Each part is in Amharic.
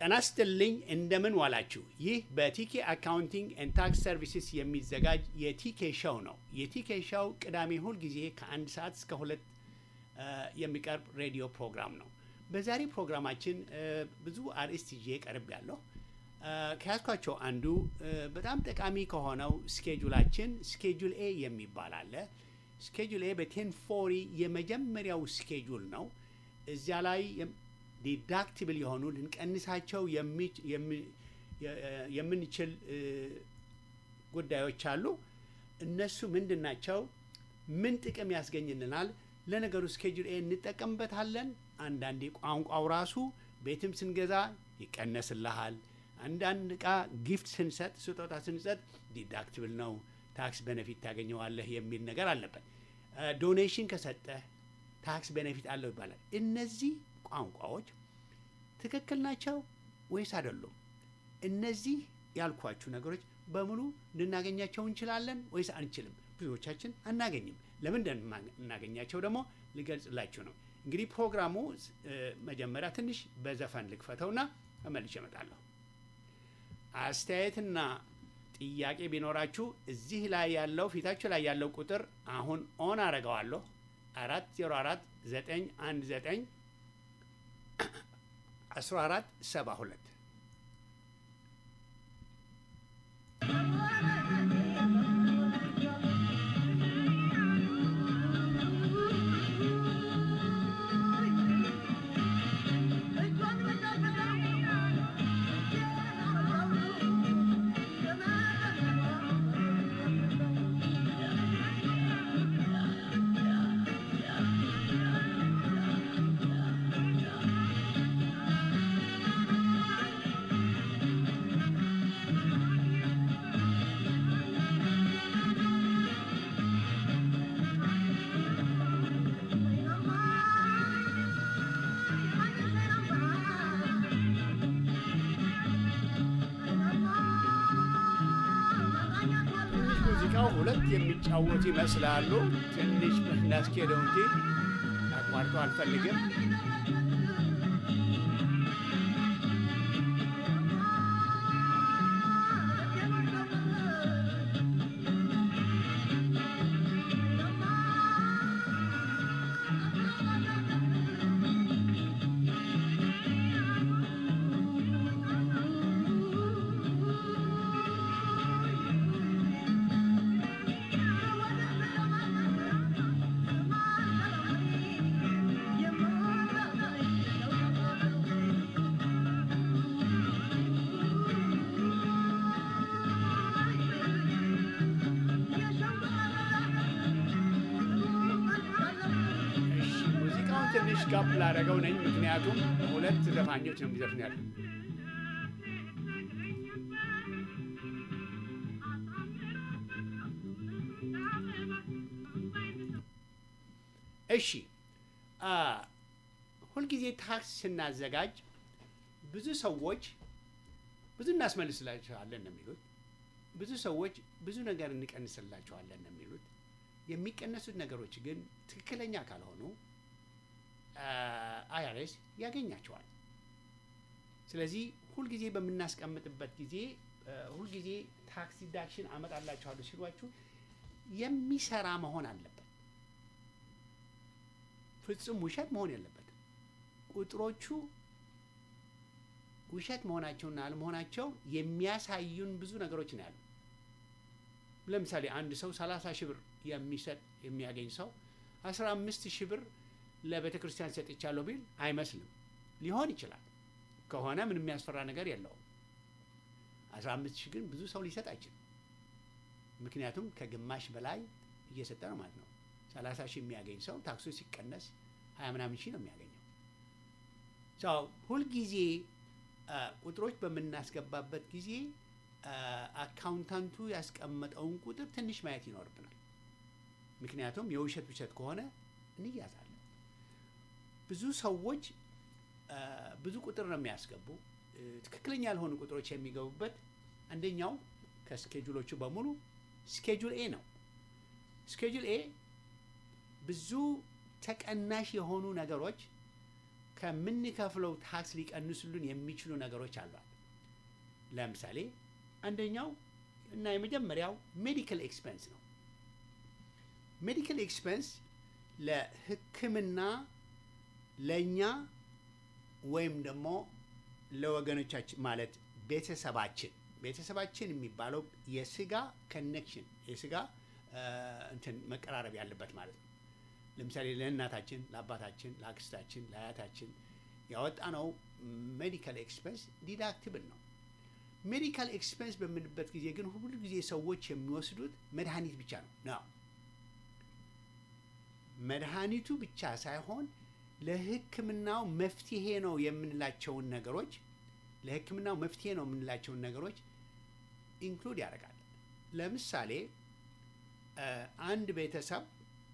ጤና ይስጥልኝ እንደምን ዋላችሁ። ይህ በቲኬ አካውንቲንግ ኤንድ ታክስ ሰርቪስስ የሚዘጋጅ የቲኬ ሾው ነው። የቲኬ ሾው ቅዳሜ ሁል ጊዜ ከአንድ ሰዓት እስከ ሁለት የሚቀርብ ሬዲዮ ፕሮግራም ነው። በዛሬ ፕሮግራማችን ብዙ አርዕስት ይዤ ቀርብ ያለሁ ከያዝኳቸው አንዱ በጣም ጠቃሚ ከሆነው ስኬጁላችን ስኬጁል ኤ የሚባል አለ። ስኬጁል ኤ በቴን ፎሪ የመጀመሪያው ስኬጁል ነው። እዚያ ላይ ዲዳክቲብል የሆኑ ልንቀንሳቸው የምንችል ጉዳዮች አሉ። እነሱ ምንድን ናቸው? ምን ጥቅም ያስገኝልናል? ለነገሩ ስኬጁል ኤ እንጠቀምበታለን። አንዳንዴ ቋንቋው ራሱ ቤትም ስንገዛ ይቀነስልሃል። አንዳንድ እቃ ጊፍት ስንሰጥ፣ ስጦታ ስንሰጥ ዲዳክቲብል ነው፣ ታክስ ቤኔፊት ታገኘዋለህ የሚል ነገር አለበት። ዶኔሽን ከሰጠህ ታክስ ቤኔፊት አለው ይባላል። እነዚህ ቋንቋዎች ትክክል ናቸው ወይስ አይደሉም? እነዚህ ያልኳችሁ ነገሮች በሙሉ ልናገኛቸው እንችላለን ወይስ አንችልም? ብዙዎቻችን አናገኝም። ለምን እናገኛቸው ደግሞ ልገልጽላችሁ ነው። እንግዲህ ፕሮግራሙ መጀመሪያ ትንሽ በዘፈን ልክፈተውና ተመልሼ እመጣለሁ። አስተያየትና ጥያቄ ቢኖራችሁ እዚህ ላይ ያለው ፊታችሁ ላይ ያለው ቁጥር አሁን ኦን አረገዋለሁ አራት ዜሮ አራት ዘጠኝ አንድ ዘጠኝ አስራ አራት ሰባ ሁለት ሙዚቃው ሁለት የሚጫወቱ ይመስላሉ። ትንሽ እናስኬደው እንጂ አቋርጦ አልፈልግም። ሙዚቃውን ትንሽ ጋፕ ላደረገው ነኝ፣ ምክንያቱም ሁለት ዘፋኞች ነው የሚዘፍን ያለ እሺ ሁልጊዜ ታክስ ስናዘጋጅ ብዙ ሰዎች ብዙ እናስመልስላቸዋለን ነው የሚሉት። ብዙ ሰዎች ብዙ ነገር እንቀንስላቸዋለን ነው የሚሉት። የሚቀነሱት ነገሮች ግን ትክክለኛ ካልሆኑ አይአርኤስ ያገኛቸዋል። ስለዚህ ሁልጊዜ በምናስቀምጥበት ጊዜ ሁልጊዜ ታክስ ዲዳክሽን አመጣላችኋለሁ ሲሏችሁ የሚሰራ መሆን አለበት። ፍጹም ውሸት መሆን የለበትም። ቁጥሮቹ ውሸት መሆናቸውና አለመሆናቸው የሚያሳዩን ብዙ ነገሮች ነው ያሉ። ለምሳሌ አንድ ሰው ሰላሳ ሺህ ብር የሚሰጥ የሚያገኝ ሰው አስራ አምስት ሺህ ብር ለቤተ ክርስቲያን ሰጥቻለሁ ቢል አይመስልም። ሊሆን ይችላል ከሆነ ምን የሚያስፈራ ነገር የለውም። አስራ አምስት ሺህ ግን ብዙ ሰው ሊሰጥ አይችልም። ምክንያቱም ከግማሽ በላይ እየሰጠ ነው ማለት ነው። ሰላሳ ሺህ የሚያገኝ ሰው ታክሱ ሲቀነስ ሀያ ምናምን ሺህ ነው የሚያገኘው። ሁልጊዜ ቁጥሮች በምናስገባበት ጊዜ አካውንታንቱ ያስቀመጠውን ቁጥር ትንሽ ማየት ይኖርብናል። ምክንያቱም የውሸት ውሸት ከሆነ እንያዛለን። ብዙ ሰዎች ብዙ ቁጥር ነው የሚያስገቡ። ትክክለኛ ያልሆኑ ቁጥሮች የሚገቡበት አንደኛው ከስኬጁሎቹ በሙሉ ስኬጁል ኤ ነው። ስኬጁል ኤ ብዙ ተቀናሽ የሆኑ ነገሮች ከምንከፍለው ታክስ ሊቀንሱልን የሚችሉ ነገሮች አሏል። ለምሳሌ አንደኛው እና የመጀመሪያው ሜዲካል ኤክስፐንስ ነው። ሜዲካል ኤክስፐንስ ለሕክምና ለእኛ ወይም ደግሞ ለወገኖቻችን ማለት ቤተሰባችን ቤተሰባችን የሚባለው የስጋ ኮኔክሽን የስጋ እንትን መቀራረብ ያለበት ማለት ነው። ለምሳሌ ለእናታችን፣ ለአባታችን፣ ለአክስታችን፣ ለአያታችን ያወጣነው ሜዲካል ኤክስፐንስ ዲዳክትብል ነው። ሜዲካል ኤክስፐንስ በምንበት ጊዜ ግን ሁሉ ጊዜ ሰዎች የሚወስዱት መድኃኒት ብቻ ነው ነው መድኃኒቱ ብቻ ሳይሆን ለሕክምናው መፍትሄ ነው የምንላቸውን ነገሮች ለሕክምናው መፍትሄ ነው የምንላቸውን ነገሮች ኢንክሉድ ያደርጋል። ለምሳሌ አንድ ቤተሰብ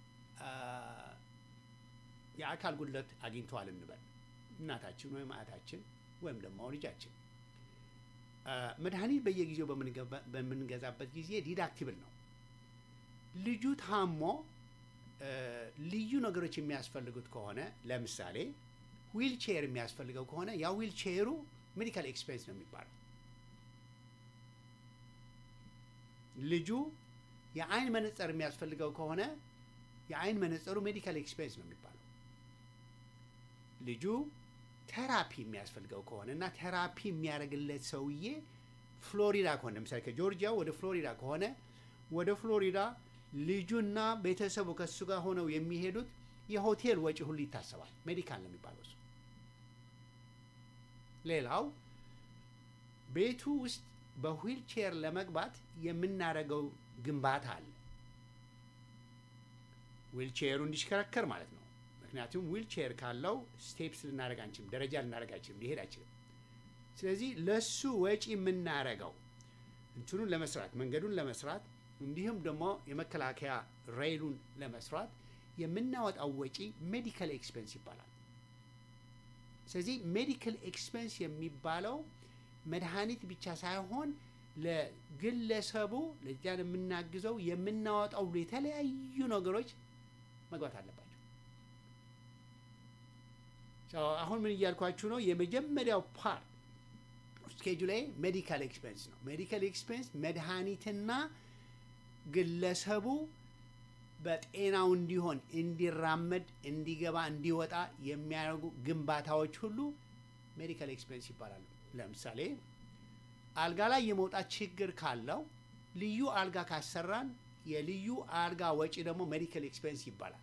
የአካል ጉድለት አግኝተዋል እንበል፣ እናታችን ወይም አያታችን ወይም ደግሞ ልጃችን መድኃኒት በየጊዜው በምንገዛበት ጊዜ ዲዳክቲብል ነው። ልጁ ታሞ ልዩ ነገሮች የሚያስፈልጉት ከሆነ ለምሳሌ ዊልቼር የሚያስፈልገው ከሆነ ያ ዊልቼሩ ሜዲካል ኤክስፔንስ ነው የሚባለው። ልጁ የአይን መነጽር የሚያስፈልገው ከሆነ የአይን መነጽሩ ሜዲካል ኤክስፔንስ ነው የሚባለው። ልጁ ቴራፒ የሚያስፈልገው ከሆነ እና ቴራፒ የሚያደርግለት ሰውዬ ፍሎሪዳ ከሆነ ለምሳሌ ከጆርጂያ ወደ ፍሎሪዳ ከሆነ ወደ ፍሎሪዳ ልጁና ቤተሰቡ ከሱ ጋር ሆነው የሚሄዱት የሆቴል ወጪ ሁሉ ይታሰባል። ሜዲካል ነው የሚባለው እሱ። ሌላው ቤቱ ውስጥ በዊልቼር ለመግባት የምናደርገው ግንባታ አለ። ዊልቼሩ እንዲሽከረከር ማለት ነው። ምክንያቱም ዊልቼር ካለው ስቴፕስ ልናደርግ አንችልም፣ ደረጃ ልናደርግ አንችልም፣ ሊሄድ አይችልም። ስለዚህ ለሱ ወጪ የምናደርገው እንትኑን ለመስራት መንገዱን ለመስራት እንዲሁም ደግሞ የመከላከያ ሬይሉን ለመስራት የምናወጣው ወጪ ሜዲካል ኤክስፔንስ ይባላል። ስለዚህ ሜዲካል ኤክስፔንስ የሚባለው መድኃኒት ብቻ ሳይሆን ለግለሰቡ ለዚያን የምናግዘው የምናወጣው የተለያዩ ነገሮች መግባት አለባቸው። አሁን ምን እያልኳችሁ ነው? የመጀመሪያው ፓርት ስኬጁል ላይ ሜዲካል ኤክስፔንስ ነው። ሜዲካል ኤክስፔንስ መድኃኒትና ግለሰቡ በጤናው እንዲሆን እንዲራመድ፣ እንዲገባ፣ እንዲወጣ የሚያደርጉ ግንባታዎች ሁሉ ሜዲካል ኤክስፔንስ ይባላሉ። ለምሳሌ አልጋ ላይ የመውጣት ችግር ካለው ልዩ አልጋ ካሰራን የልዩ አልጋ ወጪ ደግሞ ሜዲካል ኤክስፔንስ ይባላል።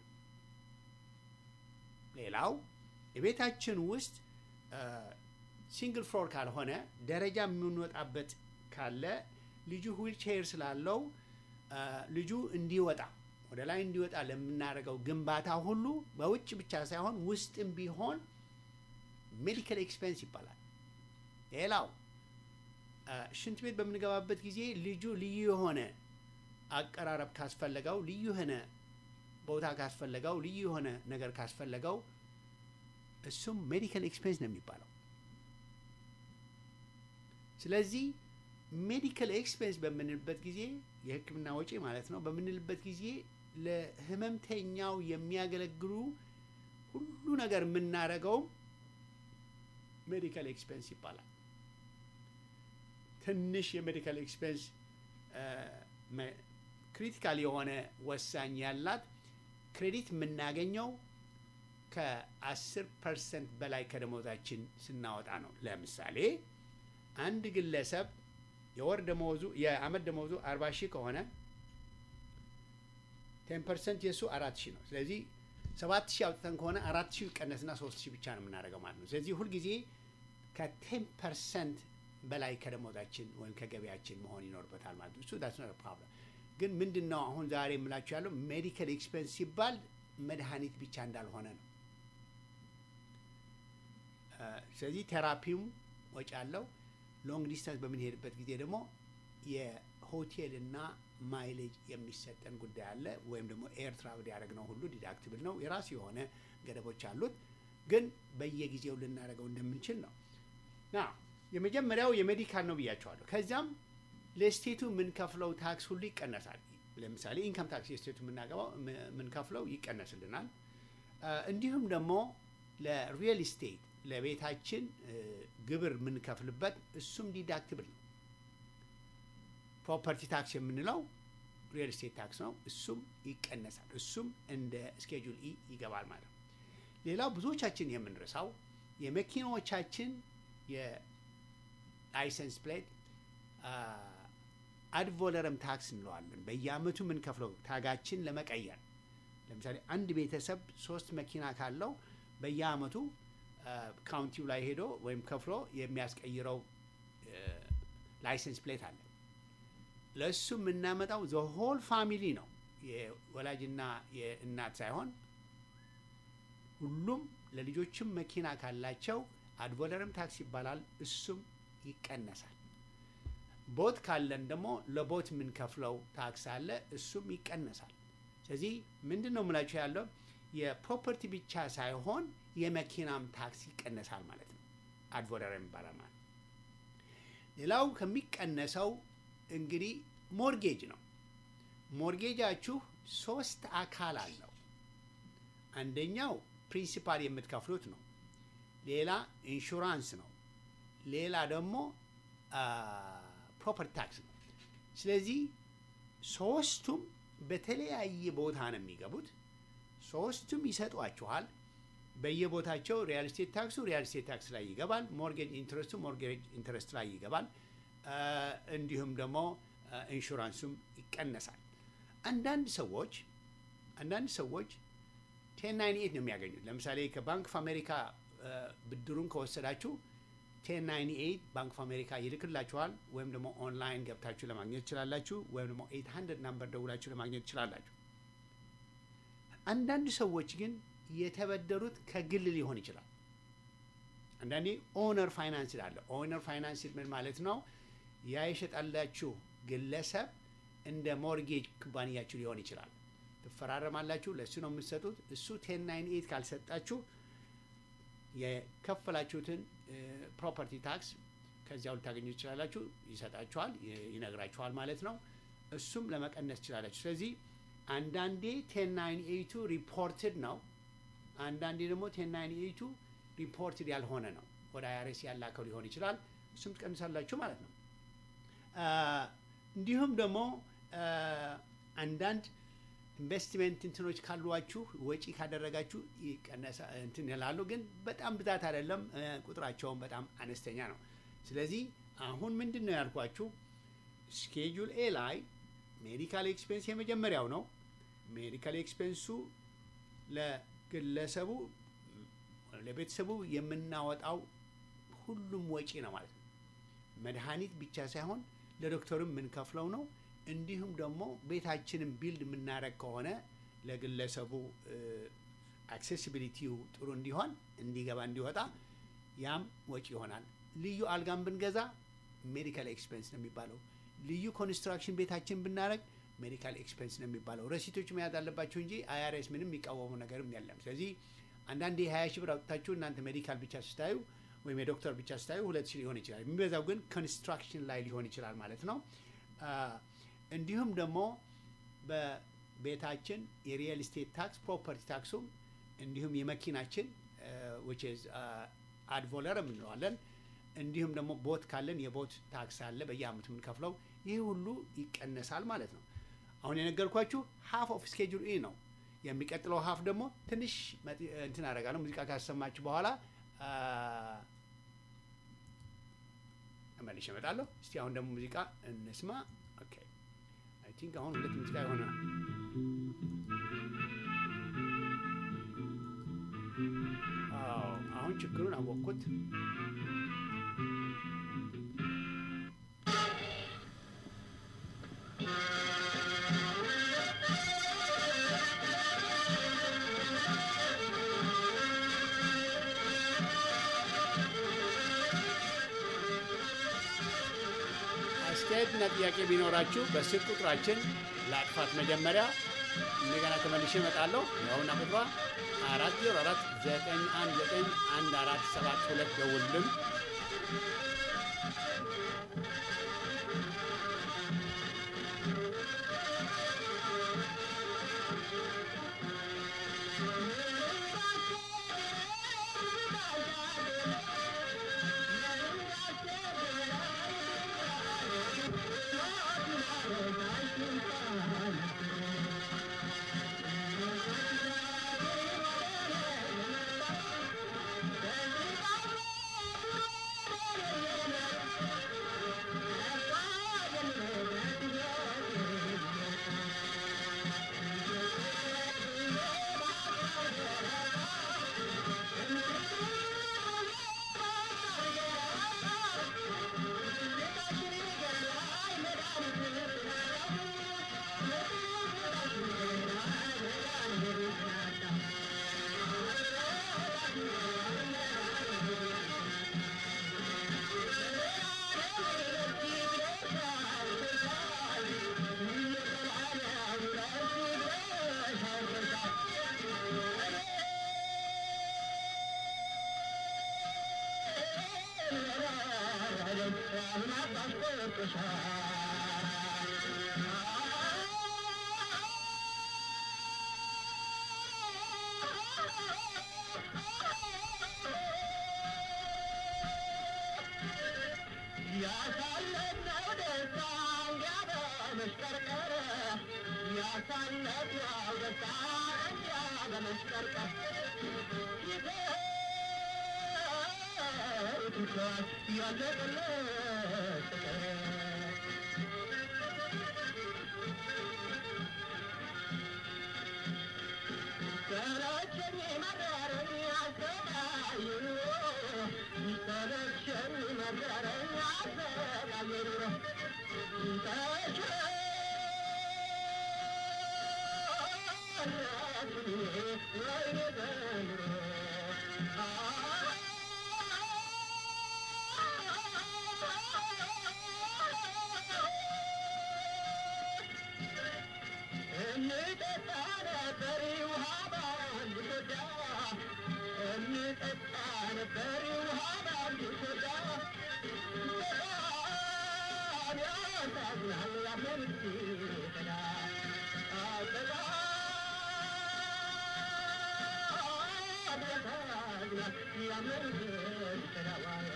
ሌላው የቤታችን ውስጥ ሲንግል ፍሎር ካልሆነ ደረጃ የምንወጣበት ካለ ልጁ ዊልቼር ስላለው ልጁ እንዲወጣ ወደ ላይ እንዲወጣ ለምናደርገው ግንባታ ሁሉ በውጭ ብቻ ሳይሆን ውስጥም ቢሆን ሜዲካል ኤክስፔንስ ይባላል። ሌላው ሽንት ቤት በምንገባበት ጊዜ ልጁ ልዩ የሆነ አቀራረብ ካስፈለገው፣ ልዩ የሆነ ቦታ ካስፈለገው፣ ልዩ የሆነ ነገር ካስፈለገው እሱም ሜዲካል ኤክስፔንስ ነው የሚባለው። ስለዚህ ሜዲካል ኤክስፔንስ በምንልበት ጊዜ የሕክምና ወጪ ማለት ነው። በምንልበት ጊዜ ለህመምተኛው የሚያገለግሉ ሁሉ ነገር የምናደርገውም ሜዲካል ኤክስፔንስ ይባላል። ትንሽ የሜዲካል ኤክስፔንስ ክሪቲካል የሆነ ወሳኝ ያላት ክሬዲት የምናገኘው ከአስር ፐርሰንት በላይ ከደሞዛችን ስናወጣ ነው። ለምሳሌ አንድ ግለሰብ የወር ደመወዙ የአመት ደመወዙ አርባ ሺህ ከሆነ ቴን ፐርሰንት የእሱ አራት ሺህ ነው። ስለዚህ ሰባት ሺህ አውጥተን ከሆነ አራት ሺህ ቀነስና ሶስት ሺህ ብቻ ነው የምናደርገው ማለት ነው። ስለዚህ ሁልጊዜ ከቴን ፐርሰንት በላይ ከደሞዛችን ወይም ከገቢያችን መሆን ይኖርበታል ማለት ነው። እሱ ዳስ ኖት ፕሮብለም። ግን ምንድን ነው አሁን ዛሬ የምላችሁ ያለው ሜዲካል ኤክስፔንስ ሲባል መድኃኒት ብቻ እንዳልሆነ ነው። ስለዚህ ቴራፒውም ወጪ አለው። ሎንግ ዲስታንስ በምንሄድበት ጊዜ ደግሞ የሆቴልና ማይሌጅ የሚሰጠን ጉዳይ አለ። ወይም ደግሞ ኤር ትራቭል ያደረግነው ሁሉ ዲዳክትብል ነው። የራሱ የሆነ ገደቦች አሉት። ግን በየጊዜው ልናደርገው እንደምንችል ነው። ና የመጀመሪያው የሜዲካል ነው ብያቸዋለሁ። ከዚያም ለስቴቱ የምንከፍለው ታክስ ሁሉ ይቀነሳል። ለምሳሌ ኢንካም ታክስ የስቴቱ የምናገባው የምንከፍለው ይቀነስልናል። እንዲሁም ደግሞ ለሪል ስቴት ለቤታችን እ፣ ግብር የምንከፍልበት እሱም ዲዳክትብል ነው። ፕሮፐርቲ ታክስ የምንለው ሪል ስቴት ታክስ ነው። እሱም ይቀነሳል። እሱም እንደ ስኬጁል ኢ ይገባል ማለት ነው። ሌላው ብዙዎቻችን የምንረሳው የመኪናዎቻችን የላይሰንስ ፕሌት አድቮለረም ታክስ እንለዋለን። በየአመቱ የምንከፍለው ታጋችን ለመቀየር ለምሳሌ አንድ ቤተሰብ ሶስት መኪና ካለው በየአመቱ ካውንቲው ላይ ሄዶ ወይም ከፍሎ የሚያስቀይረው ላይሰንስ ፕሌት አለ። ለእሱ የምናመጣው ዘሆል ፋሚሊ ነው። የወላጅና የእናት ሳይሆን ሁሉም ለልጆችም መኪና ካላቸው አድቮለርም ታክስ ይባላል። እሱም ይቀነሳል። ቦት ካለን ደግሞ ለቦት የምንከፍለው ታክስ አለ። እሱም ይቀነሳል። ስለዚህ ምንድን ነው የምላችሁ ያለው የፕሮፐርቲ ብቻ ሳይሆን የመኪናም ታክስ ይቀነሳል ማለት ነው። አድቮለርም ይባላል ማለት ነው። ሌላው ከሚቀነሰው እንግዲህ ሞርጌጅ ነው። ሞርጌጃችሁ ሶስት አካል አለው። አንደኛው ፕሪንሲፓል የምትከፍሉት ነው። ሌላ ኢንሹራንስ ነው። ሌላ ደግሞ ፕሮፐርቲ ታክስ ነው። ስለዚህ ሶስቱም በተለያየ ቦታ ነው የሚገቡት። ሶስቱም ይሰጧችኋል። በየቦታቸው ሪያል ስቴት ታክሱ ሪያል ስቴት ታክስ ላይ ይገባል። ሞርጌጅ ኢንትረስቱ ሞርጌጅ ኢንትረስት ላይ ይገባል። እንዲሁም ደግሞ ኢንሹራንሱም ይቀነሳል። አንዳንድ ሰዎች አንዳንድ ሰዎች ቴን ናይን ኤት ነው የሚያገኙት። ለምሳሌ ከባንክ ኦፍ አሜሪካ ብድሩን ከወሰዳችሁ ቴን ናይን ኤት ባንክ ኦፍ አሜሪካ ይልክላችኋል። ወይም ደግሞ ኦንላይን ገብታችሁ ለማግኘት ትችላላችሁ። ወይም ደግሞ ኤት ሀንድረድ ናምበር ደውላችሁ ለማግኘት ትችላላችሁ። አንዳንድ ሰዎች ግን የተበደሩት ከግል ሊሆን ይችላል። አንዳንዴ ኦነር ፋይናንስ አለ። ኦነር ፋይናንስ ምን ማለት ነው? ያ የሸጣላችሁ ግለሰብ እንደ ሞርጌጅ ኩባንያችሁ ሊሆን ይችላል። ትፈራረማላችሁ። ለእሱ ነው የምትሰጡት። እሱ ቴን ናይን ኤት ካልሰጣችሁ የከፈላችሁትን ፕሮፐርቲ ታክስ ከዚያው ልታገኙ ትችላላችሁ። ይሰጣችኋል፣ ይነግራችኋል ማለት ነው። እሱም ለመቀነስ ትችላላችሁ። ስለዚህ አንዳንዴ ቴን ናይን ኤቱ ሪፖርትድ ነው። አንዳንዴ ደግሞ ቴን ናይን ኤቱ ሪፖርትድ ያልሆነ ነው። ወደ አይአርኤስ ያላከው ሊሆን ይችላል። እሱም ትቀንሳላችሁ ማለት ነው። እንዲሁም ደግሞ አንዳንድ ኢንቨስትመንት እንትኖች ካሏችሁ ወጪ ካደረጋችሁ ይቀነሳ እንትን ይላሉ። ግን በጣም ብዛት አይደለም፣ ቁጥራቸውን በጣም አነስተኛ ነው። ስለዚህ አሁን ምንድን ነው ያልኳችሁ ስኬጁል ኤ ላይ ሜዲካል ኤክስፔንስ የመጀመሪያው ነው። ሜዲካል ኤክስፔንሱ ለግለሰቡ ለቤተሰቡ የምናወጣው ሁሉም ወጪ ነው ማለት ነው። መድኃኒት ብቻ ሳይሆን ለዶክተርም የምንከፍለው ነው። እንዲሁም ደግሞ ቤታችንን ቢልድ የምናደርግ ከሆነ ለግለሰቡ አክሴሲቢሊቲው ጥሩ እንዲሆን እንዲገባ እንዲወጣ ያም ወጪ ይሆናል። ልዩ አልጋን ብንገዛ ሜዲካል ኤክስፔንስ ነው የሚባለው። ልዩ ኮንስትራክሽን ቤታችን ብናደረግ ሜዲካል ኤክስፔንስ ነው የሚባለው። ረሲቶች መያዝ አለባቸው እንጂ አይአርኤስ ምንም የሚቃወሙ ነገርም የለም። ስለዚህ አንዳንድ የሀያ ሺህ ብር አውጥታችሁ እናንተ ሜዲካል ብቻ ስታዩ ወይም የዶክተር ብቻ ስታዩ ሁለት ሺህ ሊሆን ይችላል። የሚበዛው ግን ኮንስትራክሽን ላይ ሊሆን ይችላል ማለት ነው። እንዲሁም ደግሞ በቤታችን የሪየል ስቴት ታክስ ፕሮፐርቲ ታክሱም እንዲሁም የመኪናችን አድቮለር የምንለዋለን እንዲሁም ደግሞ ቦት ካለን የቦት ታክስ አለ በየአመቱ የምንከፍለው ይህ ሁሉ ይቀነሳል ማለት ነው። አሁን የነገርኳችሁ ሀፍ ኦፍ ስኬጁል ኢ ነው። የሚቀጥለው ሀፍ ደግሞ ትንሽ እንትን አደርጋለሁ ሙዚቃ ካሰማችሁ በኋላ መልሼ እመጣለሁ። እስቲ አሁን ደግሞ ሙዚቃ እንስማ። ኦኬ አይ ቲንክ አሁን ሁለት ሙዚቃ የሆነ አሁን ችግሩን አወቅኩት። አስተያየትና ጥያቄ ቢኖራችሁ በስልክ ቁጥራችን ለአጥፋት መጀመሪያ እንደገና ተመልሼ እመጣለሁ። ያውና ቁጥሯ አራት ዜሮ አራት ዘጠኝ አንድ ዘጠኝ አንድ አራት ሰባት ሁለት ደውልልን። ያሳለፍነው ደስታ እንዲያ በመሽቀርቀር ያሳለፍነው ደስታ እንዲያ በመሽቀርቀር ይተውትቷል ያለቀለት ፍቅር ሰለቸኝ መረረኝ አሰቃይ ኑሮ ሰለቸኝ መረረኝ አሰቃይ ኑሮ ተሸነፍኩኝ ወይኔ ዘንድሮ እንጠጣ ነበር ውሃ በአንድ ሶዳ እንጠጣ ነበር ውሃ በአንድ ሶዳ በጣም ያሳዝናል ያመን ሲከዳ በጣም ያሳዝናል ያመን ሲከዳ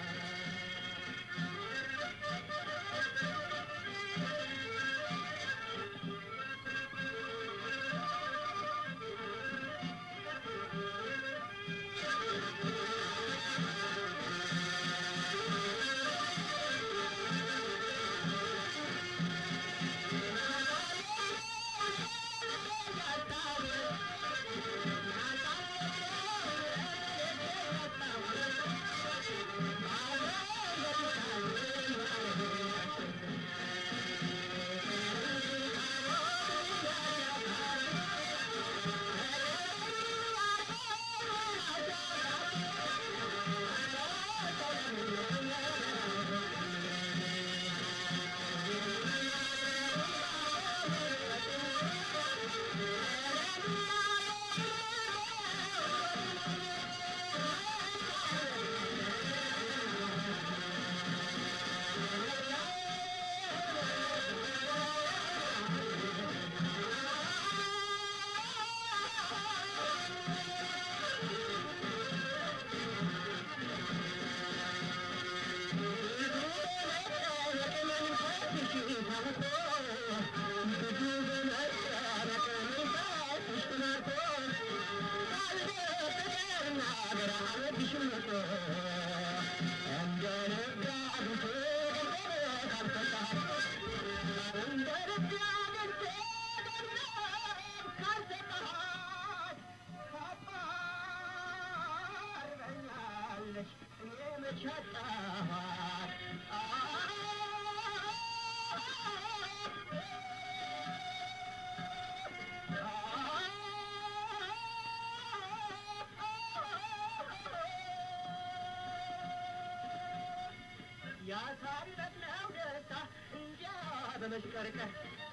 ያሳለፍነው ደስታ እንዲያ በመሽቀርቀር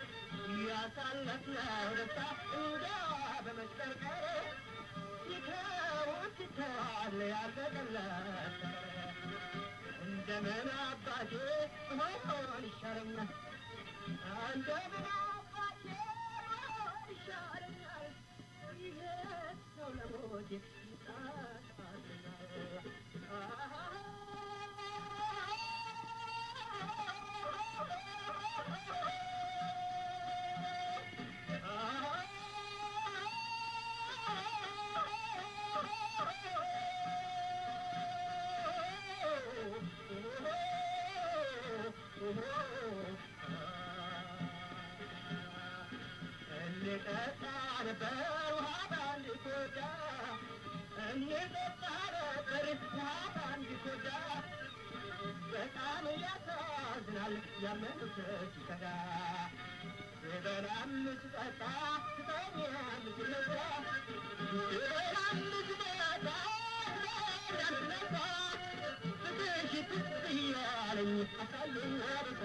ያሳለፍነው ደስታ እንዲያ በመሽቀርቀር ይተውት ይተዋል ያለቀለት እንደምን አባቴ ሆን ይሻለኛል እንደምን አባቴ ሆን ይሻለኛል ይሄ ሰው ለሞቴ እንጠጣ ነበር ውሃ በአንድ ኮዳ እንጠጣ ነበር ውሃ በአንድ ኮዳ በጣም ያሳዝናል ያመኑት ሲከዳ ስበላም ስጠጣ ስተኛም ስነሳ ስበላም ስጠጣ ስተኛም ስነሳ ፍትሽ ፍት እያለኝ አሳየኝ አበሳ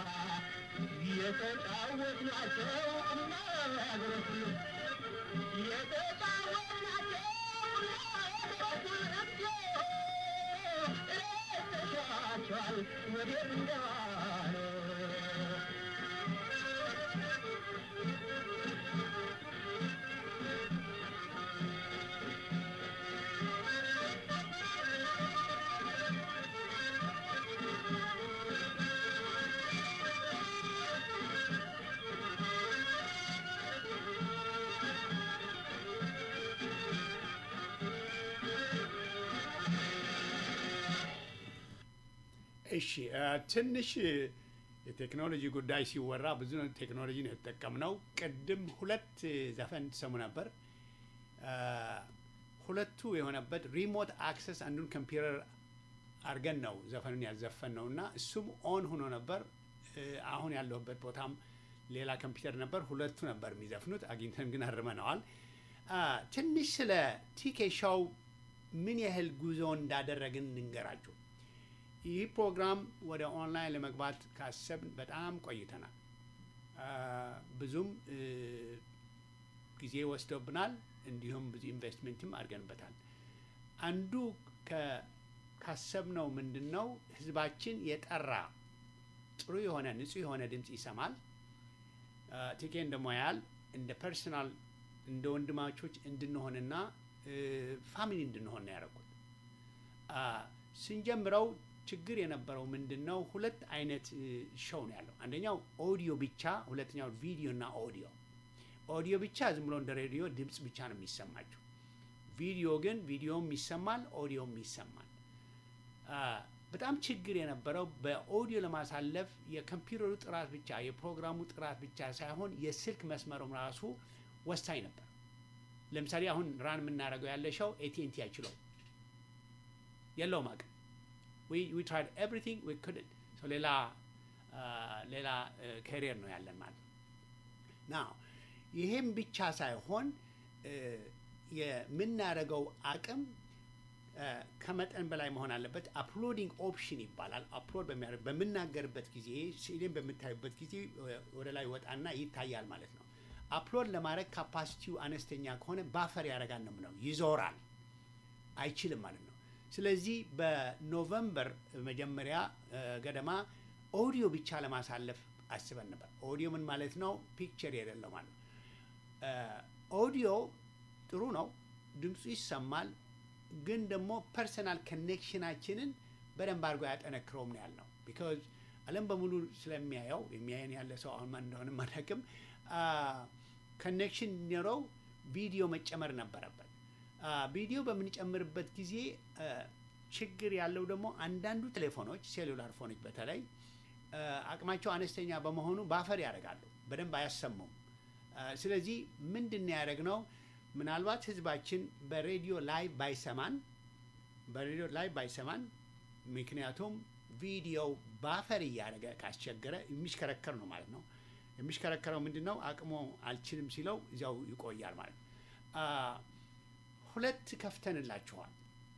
የተጫወትናቸው እናገሮች ሁሉ የተጫወትናቸው እናገሮች ሁሉ ረስተሻቸዋል ወዴት እንደዋለ እሺ አ፣ ትንሽ የቴክኖሎጂ ጉዳይ ሲወራ ብዙ ነው ቴክኖሎጂ ነው የተጠቀምነው። ቅድም ሁለት ዘፈን ትሰሙ ነበር። አ፣ ሁለቱ የሆነበት ሪሞት አክሰስ አንዱን ኮምፒውተር አድርገን ነው ዘፈኑን ያዘፈን ነው እና እሱም ኦን ሆኖ ነበር። እ፣ አሁን ያለሁበት ቦታም ሌላ ኮምፒውተር ነበር። ሁለቱ ነበር የሚዘፍኑት። አግኝተን ግን አርመነዋል። አ፣ ትንሽ ስለ ቲኬ ሾው ምን ያህል ጉዞ እንዳደረግን እንንገራችሁ። ይህ ፕሮግራም ወደ ኦንላይን ለመግባት ካሰብን በጣም ቆይተናል። አ፣ ብዙም እ፣ ጊዜ ወስዶብናል። እንዲሁም ብዙ ኢንቨስትሜንትም አድርገንበታል። አንዱ ከ- ካሰብነው ምንድን ነው ህዝባችን የጠራ ጥሩ የሆነ ንጹህ የሆነ ድምፅ ይሰማል። አ፣ ቲኬን ደግሞ ያህል እንደ ፐርሰናል እንደ ወንድማቾች እንድንሆንና እ፣ ፋሚሊ እንድንሆን ነው ያደረጉት። አ፣ ስንጀምረው ችግር የነበረው ምንድን ነው? ሁለት አይነት እ፣ ሾው ነው ያለው። አንደኛው ኦዲዮ ብቻ፣ ሁለተኛው ቪዲዮ እና ኦዲዮ። ኦዲዮ ብቻ ዝም ብሎ እንደ ሬዲዮ ድምፅ ብቻ ነው የሚሰማቸው። ቪዲዮ ግን ቪዲዮም ይሰማል፣ ኦዲዮም ይሰማል። አ፣ በጣም ችግር የነበረው በኦዲዮ ለማሳለፍ የኮምፒውተሩ ጥራት ብቻ የፕሮግራሙ ጥራት ብቻ ሳይሆን የስልክ መስመሩም ራሱ ወሳኝ ነበር። ለምሳሌ አሁን ራን የምናደርገው ያለ ሸው ኤቲኤንቲ አይችለው የለውም አቅም ዊ ትራይድ ኤቭሪቲንግ ዊ ኩድንት ሶ ሌላ አ፣ ሌላ ካሪየር ነው ያለን ማለት ነው። ናው ይሄም ብቻ ሳይሆን እ፣ የምናደርገው አቅም እ፣ ከመጠን በላይ መሆን አለበት። አፕሎዲንግ ኦፕሽን ይባላል። አፕሎድ በሚያደርግ በምናገርበት ጊዜ ሲዲን በምታዩበት ጊዜ እ፣ ወደ ላይ ወጣና ይታያል ማለት ነው። አፕሎድ ለማድረግ ካፓሲቲው አነስተኛ ከሆነ ባፈር ያደርጋል ነው ምነው ይዞራል፣ አይችልም ማለት ነው። ስለዚህ በኖቨምበር መጀመሪያ እ፣ ገደማ ኦዲዮ ብቻ ለማሳለፍ አስበን ነበር። ኦዲዮ ምን ማለት ነው? ፒክቸር የሌለው ማለት ነው። እ፣ ኦዲዮ ጥሩ ነው፣ ድምፁ ይሰማል። ግን ደግሞ ፐርሰናል ኮኔክሽናችንን በደንብ አድርጎ ያጠነክረውም ነው ያልነው። ቢካዝ ዓለም በሙሉ ስለሚያየው የሚያየን ያለ ሰው አሁን ማን እንደሆነ አናውቅም። ኮኔክሽን እንዲኖረው ቪዲዮ መጨመር ነበረበት። አ፣ ቪዲዮ በምንጨምርበት ጊዜ አ፣ ችግር ያለው ደግሞ አንዳንዱ ቴሌፎኖች ሴሉላር ፎኖች በተለይ አ፣ አቅማቸው አነስተኛ በመሆኑ ባፈር ያደርጋሉ፣ በደንብ አያሰሙም። አ፣ ስለዚህ ምንድን ነው ያደረግነው? ምናልባት ህዝባችን በሬዲዮ ላይ ባይሰማን በሬዲዮ ላይ ባይሰማን፣ ምክንያቱም ቪዲዮው ባፈር እያደረገ ካስቸገረ የሚሽከረከር ነው ማለት ነው። የሚሽከረከረው ምንድን ነው? አቅሞ አልችልም ሲለው እዚያው ይቆያል ማለት ነው። አ፣ ሁለት ከፍተንላችኋል።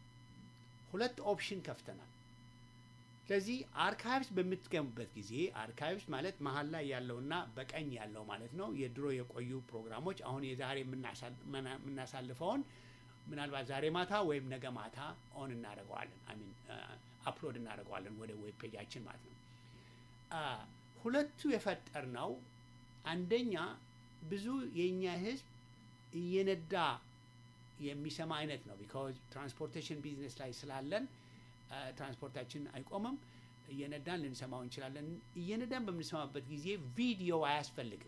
ሁለት ኦፕሽን ከፍተናል። ስለዚህ አርካይቭስ በምትገቡበት ጊዜ አርካይቭስ ማለት መሀል ላይ ያለውና በቀኝ ያለው ማለት ነው። የድሮ የቆዩ ፕሮግራሞች አሁን የዛሬ የምናሳል- መና- የምናሳልፈውን ምናልባት ዛሬ ማታ ወይም ነገ ማታ ኦን እናደርገዋለን፣ አሚን አፕሎድ እናደርገዋለን ወደ ዌብ ፔጃችን ማለት ነው። አ፣ ሁለቱ የፈጠር ነው። አንደኛ ብዙ የእኛ ህዝብ እየነዳ የሚሰማ አይነት ነው። ቢካዝ ትራንስፖርቴሽን ቢዝነስ ላይ ስላለን አ፣ ትራንስፖርታችን አይቆምም። እየነዳን ልንሰማው እንችላለን። እየነዳን በምንሰማበት ጊዜ ቪዲዮ አያስፈልግም።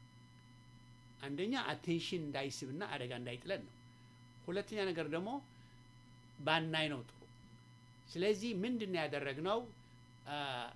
አንደኛ አቴንሽን እንዳይስብና አደጋ እንዳይጥለን ነው። ሁለተኛ ነገር ደግሞ ባናይ ነው ጥሩ። ስለዚህ ምንድን ነው ያደረግነው? አ፣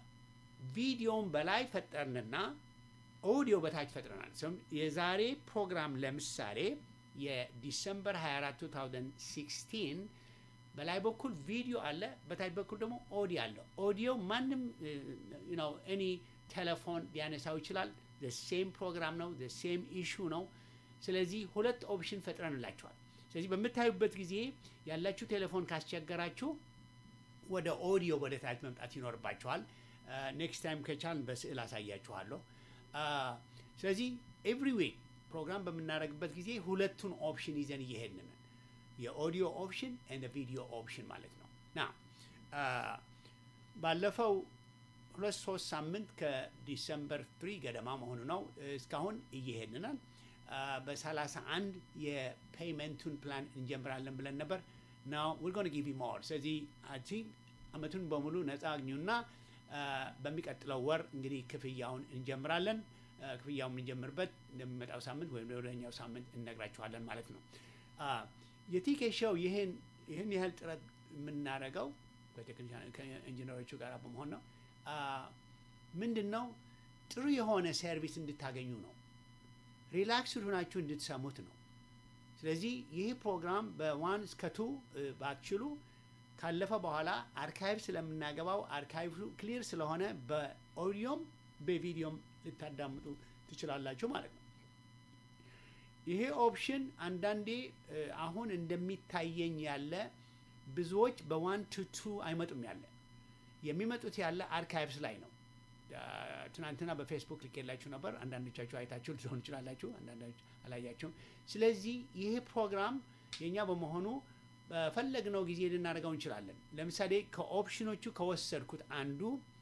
ቪዲዮውን በላይ ፈጠርንና ኦዲዮ በታች ፈጥረናል። ሰም- የዛሬ ፕሮግራም ለምሳሌ የዲሰምበር 24 2016 በላይ በኩል ቪዲዮ አለ፣ በታች በኩል ደግሞ ኦዲዮ አለ። ኦዲዮ ማንም ነው ኤኒ ቴሌፎን ሊያነሳው ይችላል። ሴም ፕሮግራም ነው፣ ሴም ኢሹ ነው። ስለዚህ ሁለት ኦፕሽን ፈጥረንላቸዋል። ስለዚህ በምታዩበት ጊዜ ያላችሁ ቴሌፎን ካስቸገራችሁ ወደ ኦዲዮ ወደ ታች መምጣት ይኖርባችኋል። ኔክስት ታይም ከቻልን በስዕል አሳያችኋለሁ። አ፣ ስለዚህ ኤቭሪ ዊክ ፕሮግራም በምናደርግበት ጊዜ ሁለቱን ኦፕሽን ይዘን እየሄድን ነን። የኦዲዮ ኦፕሽን ኤንድ ቪዲዮ ኦፕሽን ማለት ነው። ና ባለፈው ሁለት ሶስት ሳምንት ከዲሰምበር ፍሪ ገደማ መሆኑ ነው እስካሁን እየሄድናል። በሰላሳ አንድ የፔይመንቱን ፕላን እንጀምራለን ብለን ነበር። ናው ዊር ጎን ጊቭ ዩ ሞር። ስለዚህ አይ ቲንክ አመቱን በሙሉ ነፃ አግኙና በሚቀጥለው ወር እንግዲህ ክፍያውን እንጀምራለን። ክፍያውን የምንጀምርበት እንደሚመጣው ሳምንት ወይም ወደኛው ሳምንት እነግራችኋለን ማለት ነው። የቲኬ ሾው ይህን ይህን ያህል ጥረት የምናደርገው ከኢንጂነሮቹ ጋር በመሆን ነው። ምንድን ነው ጥሩ የሆነ ሰርቪስ እንድታገኙ ነው። ሪላክስድ ሆናችሁ እንድትሰሙት ነው። ስለዚህ ይህ ፕሮግራም በዋን እስከ ቱ ባትችሉ ካለፈ በኋላ አርካይቭ ስለምናገባው አርካይቭ ክሊር ስለሆነ በኦዲዮም በቪዲዮም ልታዳምጡ ትችላላችሁ ማለት ነው። ይሄ ኦፕሽን አንዳንዴ አሁን እንደሚታየኝ ያለ ብዙዎች በዋን ቱ ቱ አይመጡም ያለ የሚመጡት ያለ አርካይቭስ ላይ ነው። ትናንትና በፌስቡክ ልኬላችሁ ነበር። አንዳንዶቻችሁ አይታችሁ ልትሆን ይችላላችሁ፣ አንዳንዶች አላያችሁም። ስለዚህ ይሄ ፕሮግራም የእኛ በመሆኑ በፈለግነው ጊዜ ልናደርገው እንችላለን። ለምሳሌ ከኦፕሽኖቹ ከወሰድኩት አንዱ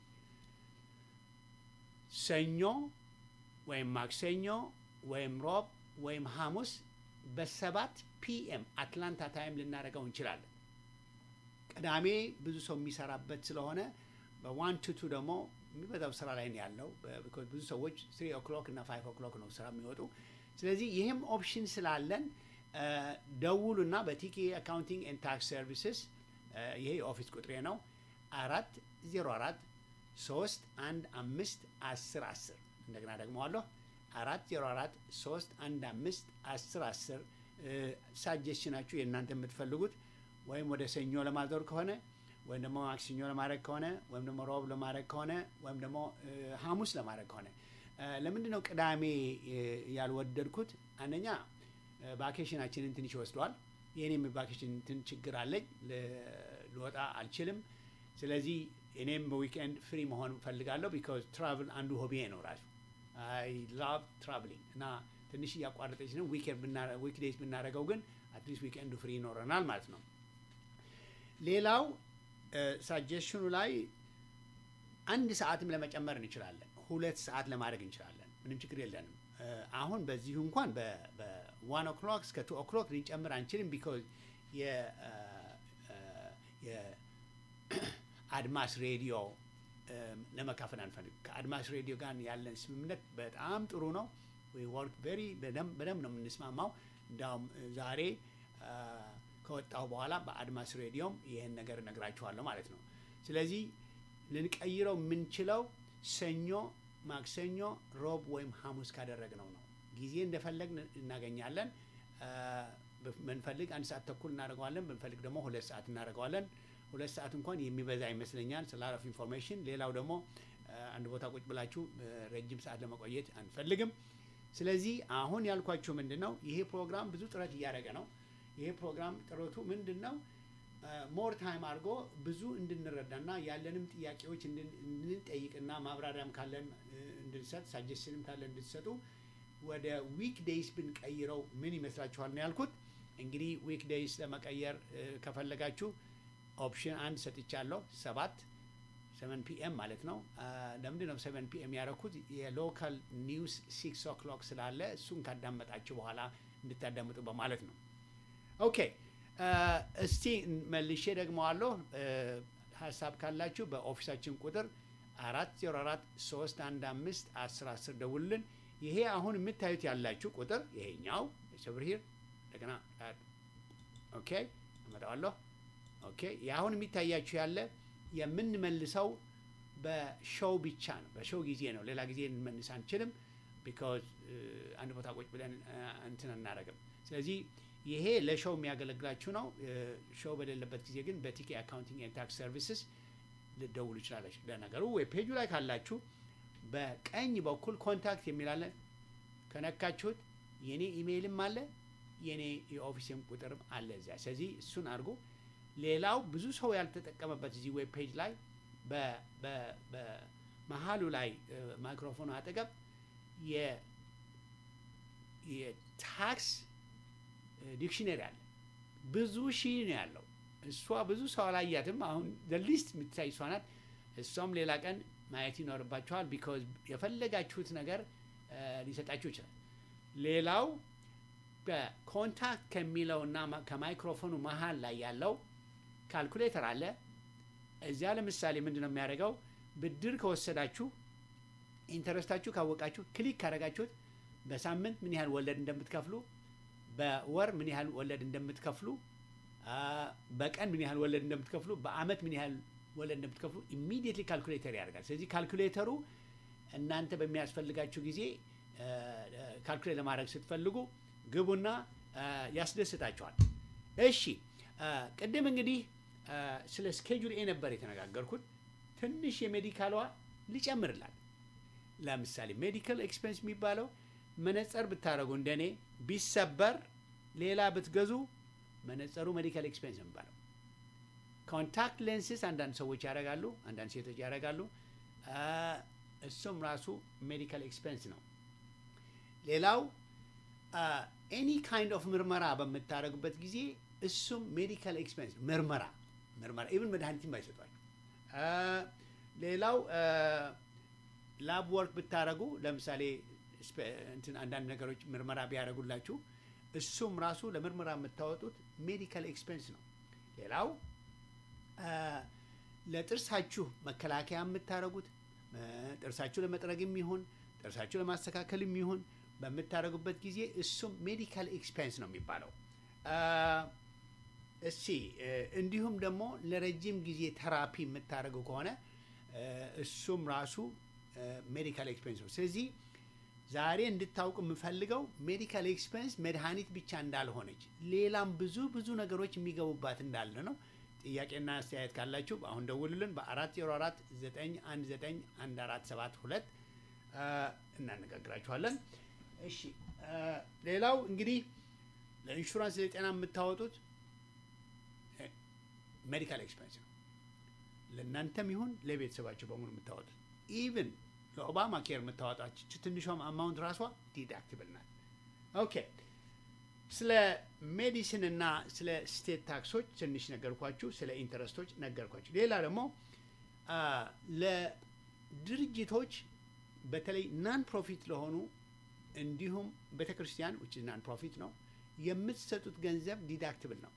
ሰኞ ወይም ማክሰኞ ወይም ሮብ ወይም ሐሙስ በሰባት ፒኤም አትላንታ ታይም ልናደርገው እንችላለን። ቅዳሜ ብዙ ሰው የሚሰራበት ስለሆነ በዋን ቱ ቱ ደግሞ የሚበዛው ስራ ላይ ነው ያለው። ብዙ ሰዎች ስሪ ኦክሎክ እና ፋይቭ ኦክሎክ ነው ስራ የሚወጡ። ስለዚህ ይህም ኦፕሽን ስላለን ደውሉና በቲኬ አካውንቲንግ ኤንድ ታክስ ሰርቪስስ ይሄ የኦፊስ ቁጥሬ ነው አራት ዜሮ አራት ሶስት አንድ አምስት አስር አስር እንደገና ደግመዋለሁ አራት ዜሮ አራት ሶስት አንድ አምስት አስር አስር ሳጀሽናችሁ የእናንተ የምትፈልጉት ወይም ወደ ሰኞ ለማዞር ከሆነ ወይም ደግሞ ማክሰኞ ለማድረግ ከሆነ ወይም ደግሞ ሮብ ለማድረግ ከሆነ ወይም ደግሞ ሐሙስ ለማድረግ ከሆነ ለምንድን ነው ቅዳሜ ያልወደድኩት? አንደኛ ቫኬሽናችንን ትንሽ ይወስደዋል። የእኔም ቫኬሽን እንትን ችግር አለኝ፣ ልወጣ አልችልም። ስለዚህ እኔም በዊክኤንድ ፍሪ መሆን እፈልጋለሁ። ቢካዝ ትራቭል አንዱ ሆቢዬ ነው ራሱ አይ ላቭ ትራቭሊንግ እና ትንሽ እያቋረጠች ነው። ዊክዴይዝ ብናደርገው ግን አትሊስት ዊክኤንዱ ፍሪ ይኖረናል ማለት ነው። ሌላው ሳጀሽኑ ላይ አንድ ሰዓትም ለመጨመር እንችላለን። ሁለት ሰዓት ለማድረግ እንችላለን። ምንም ችግር የለንም። አሁን በዚሁ እንኳን በዋን ኦክሎክ እስከ ቱ ኦክሎክ ልንጨምር አንችልም። ቢኮዝ የአድማስ ሬዲዮ ለመካፈል አንፈልግ። ከአድማስ ሬዲዮ ጋር ያለን ስምምነት በጣም ጥሩ ነው። ወርክ ቬሪ በደንብ ነው የምንስማማው። እንዲያውም ዛሬ ከወጣሁ በኋላ በአድማስ ሬዲዮም ይህን ነገር እነግራችኋለሁ ማለት ነው። ስለዚህ ልንቀይረው የምንችለው ሰኞ፣ ማክሰኞ፣ ሮብ ወይም ሐሙስ ካደረግነው ነው። ጊዜ እንደፈለግ እናገኛለን። ብንፈልግ አንድ ሰዓት ተኩል እናደርገዋለን። ብንፈልግ ደግሞ ሁለት ሰዓት እናደርገዋለን። ሁለት ሰዓት እንኳን የሚበዛ ይመስለኛል ስለ ኦፍ ኢንፎርሜሽን። ሌላው ደግሞ አንድ ቦታ ቁጭ ብላችሁ ረጅም ሰዓት ለመቆየት አንፈልግም። ስለዚህ አሁን ያልኳችሁ ምንድን ነው ይሄ ፕሮግራም ብዙ ጥረት እያደረገ ነው። ይሄ ፕሮግራም ጥረቱ ምንድን ነው? ሞር ታይም አድርጎ ብዙ እንድንረዳና ያለንም ጥያቄዎች እንድንጠይቅና ማብራሪያም ካለን እንድንሰጥ ሳጀስንም ካለን እንድትሰጡ ወደ ዊክ ዴይስ ብንቀይረው ምን ይመስላችኋል ነው ያልኩት። እንግዲህ ዊክ ዴይስ ለመቀየር ከፈለጋችሁ ኦፕሽን አንድ ሰጥቻለሁ። ሰባት ሰቨን ፒኤም ማለት ነው። ለምንድን ነው ሰቨን ፒኤም ያደረኩት? የሎካል ኒውስ ሲክስ ኦክሎክ ስላለ እሱን ካዳመጣችሁ በኋላ እንድታዳምጡ በማለት ነው። ኦኬ እስቲ መልሼ ደግመዋለሁ። ሀሳብ ካላችሁ በኦፊሳችን ቁጥር አራት ዜሮ አራት ሶስት አንድ አምስት አስር አስር ደውልን። ይሄ አሁን የምታዩት ያላችሁ ቁጥር ይሄኛው ሰብር ሂር እንደገና ኦኬ አመጣዋለሁ። ኦኬ የአሁን የሚታያችሁ ያለ የምንመልሰው በሾው ብቻ ነው። በሾው ጊዜ ነው። ሌላ ጊዜ ልንመልስ አንችልም። ቢካዝ አንድ ቦታ ቁጭ ብለን እንትን አናደርግም። ስለዚህ ይሄ ለሾው የሚያገለግላችሁ ነው። ሾው በሌለበት ጊዜ ግን በቲኬ አካውንቲንግ ኤንድ ታክስ ሰርቪስስ ልደውሉ ይችላለች። ለነገሩ ዌብ ፔጁ ላይ ካላችሁ በቀኝ በኩል ኮንታክት የሚላለ ከነካችሁት የኔ ኢሜይልም አለ የኔ የኦፊስም ቁጥርም አለ እዚያ። ስለዚህ እሱን አድርጎ ሌላው ብዙ ሰው ያልተጠቀመበት እዚህ ዌብ ፔጅ ላይ በመሀሉ ላይ ማይክሮፎኑ አጠገብ የታክስ ዲክሽነሪ አለ። ብዙ ሺህ ነው ያለው። እሷ ብዙ ሰው አላያትም። አሁን ሊስት የምትታይ እሷ ናት። እሷም ሌላ ቀን ማየት ይኖርባችኋል። ቢኮዝ የፈለጋችሁት ነገር እ፣ ሊሰጣችሁ ይችላል። ሌላው በኮንታክት ከሚለውና ማ- ከማይክሮፎኑ መሀል ላይ ያለው ካልኩሌተር አለ። እዚያ ለምሳሌ ምንድን ነው የሚያደርገው? ብድር ከወሰዳችሁ ኢንተረስታችሁ ካወቃችሁ ክሊክ ካደረጋችሁት በሳምንት ምን ያህል ወለድ እንደምትከፍሉ፣ በወር ምን ያህል ወለድ እንደምትከፍሉ፣ አ፣ በቀን ምን ያህል ወለድ እንደምትከፍሉ፣ በአመት ምን ያህል ወለድ እንደምትከፍሉ ኢሚዲየትሊ ካልኩሌተር ያደርጋል። ስለዚህ ካልኩሌተሩ እናንተ በሚያስፈልጋችሁ ጊዜ ካልኩሌት ለማድረግ ስትፈልጉ ግቡና አ፣ ያስደስታችኋል። እሺ አ፣ ቅድም እንግዲህ አ፣ ስለ ስኬጁል ኤ ነበር የተነጋገርኩት። ትንሽ የሜዲካሏ ልጨምርላል። ለምሳሌ ሜዲካል ኤክስፔንስ የሚባለው መነጽር ብታደረጉ እንደኔ ቢሰበር ሌላ ብትገዙ መነጽሩ ሜዲካል ኤክስፔንስ ነው የሚባለው። ኮንታክት ሌንስስ አንዳንድ ሰዎች ያደርጋሉ፣ አንዳንድ ሴቶች ያደርጋሉ። አ፣ እሱም ራሱ ሜዲካል ኤክስፔንስ ነው። ሌላው ኤኒ ካይንድ ኦፍ ምርመራ በምታደርጉበት ጊዜ እሱም ሜዲካል ኤክስፔንስ ነው። ምርመራ ምርመራ ኢቭን መድኃኒትም አይሰጧችሁ። አ፣ ሌላው ላብ ወርክ ብታደረጉ ለምሳሌ ስፔ- እንትን አንዳንድ ነገሮች ምርመራ ቢያደርጉላችሁ እሱም ራሱ ለምርመራ የምታወጡት ሜዲካል ኤክስፔንስ ነው። ሌላው አ፣ ለጥርሳችሁ መከላከያ የምታደርጉት አ፣ ጥርሳችሁ ለመጥረግም ይሁን ጥርሳችሁ ለማስተካከልም ይሁን በምታደርጉበት ጊዜ እሱም ሜዲካል ኤክስፔንስ ነው የሚባለው። አ፣ እሺ እ፣ እንዲሁም ደግሞ ለረጅም ጊዜ ተራፒ የምታደርጉ ከሆነ እ፣ እሱም ራሱ ሜዲካል ኤክስፔንስ ነው። ስለዚህ ዛሬ እንድታውቅ የምፈልገው ሜዲካል ኤክስፔንስ መድኃኒት ብቻ እንዳልሆነች ሌላም ብዙ ብዙ ነገሮች የሚገቡባት እንዳለ ነው። ጥያቄና አስተያየት ካላችሁ አሁን ደውሉልን በአራት ዜሮ አራት ዘጠኝ አንድ ዘጠኝ አንድ አራት ሰባት ሁለት እናነጋግራችኋለን። እሺ አ፣ ሌላው እንግዲህ ለኢንሹራንስ ለጤና የምታወጡት ሜዲካል ኤክስፔንስ ነው። ለእናንተም ይሁን ለቤተሰባቸው በሙሉ የምታወጡት ኢቭን ለኦባማ ኬር የምታወጣች ትንሿም አማውንት ራሷ ዲዳክትብል ናት። ኦኬ ስለ ሜዲሲን እና ስለ ስቴት ታክሶች ትንሽ ነገርኳችሁ። ስለ ኢንተረስቶች ነገርኳችሁ። ሌላ ደግሞ አ፣ ለድርጅቶች በተለይ ናን ፕሮፊት ለሆኑ እንዲሁም ቤተ ክርስቲያን ውጭ ናን ፕሮፊት ነው የምትሰጡት ገንዘብ ዲዳክትብል ነው።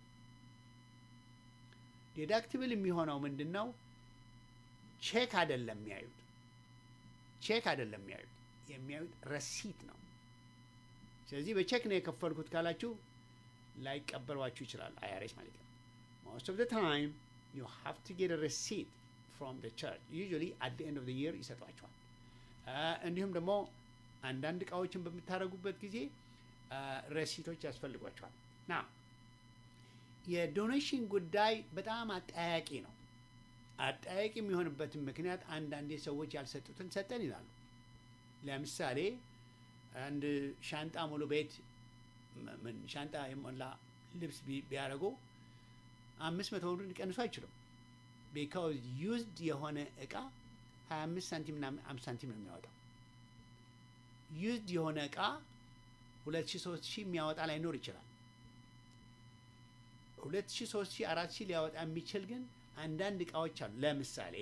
ዲዳክትብል የሚሆነው ምንድን ነው? ቼክ አይደለም የሚያዩት ቼክ አይደለም የሚያዩት የሚያዩት ረሲት ነው። ስለዚህ በቼክ ነው የከፈልኩት ካላችሁ ላይቀበሏችሁ ይችላል። አይአርኤስ ማለት ነው። ሞስት ኦፍ ዘ ታይም ዩ ሃቭ ቱ ጌት ረሲት ፍሮም ዘ ቸርች ዩዥዋሊ አት ዘ ኤንድ ኦፍ ዘ ይር ይሰጧቸዋል። እንዲሁም ደግሞ አንዳንድ እቃዎችን በምታደርጉበት ጊዜ ረሲቶች ያስፈልጓቸዋል። ና የዶኔሽን ጉዳይ በጣም አጠያቂ ነው። አጠያቂ የሚሆንበትን ምክንያት አንዳንዴ ሰዎች ያልሰጡትን ሰጠን ይላሉ። ለምሳሌ አንድ ሻንጣ ሙሉ ቤት ም- ምን ሻንጣ የሞላ ልብስ ቢ- ቢያደርጉ አምስት መቶ ብር ሊቀንሱ አይችሉም። ቢካውዝ ዩዝድ የሆነ እቃ ሀያ አምስት ሳንቲም ና አምስት ሳንቲም ነው የሚያወጣው። ዩዝድ የሆነ እቃ ሁለት ሺ ሶስት ሺህ የሚያወጣ ላይኖር ይችላል። ሁለት ሺ ሶስት ሺ አራት ሺህ ሊያወጣ የሚችል ግን አንዳንድ እቃዎች አሉ። ለምሳሌ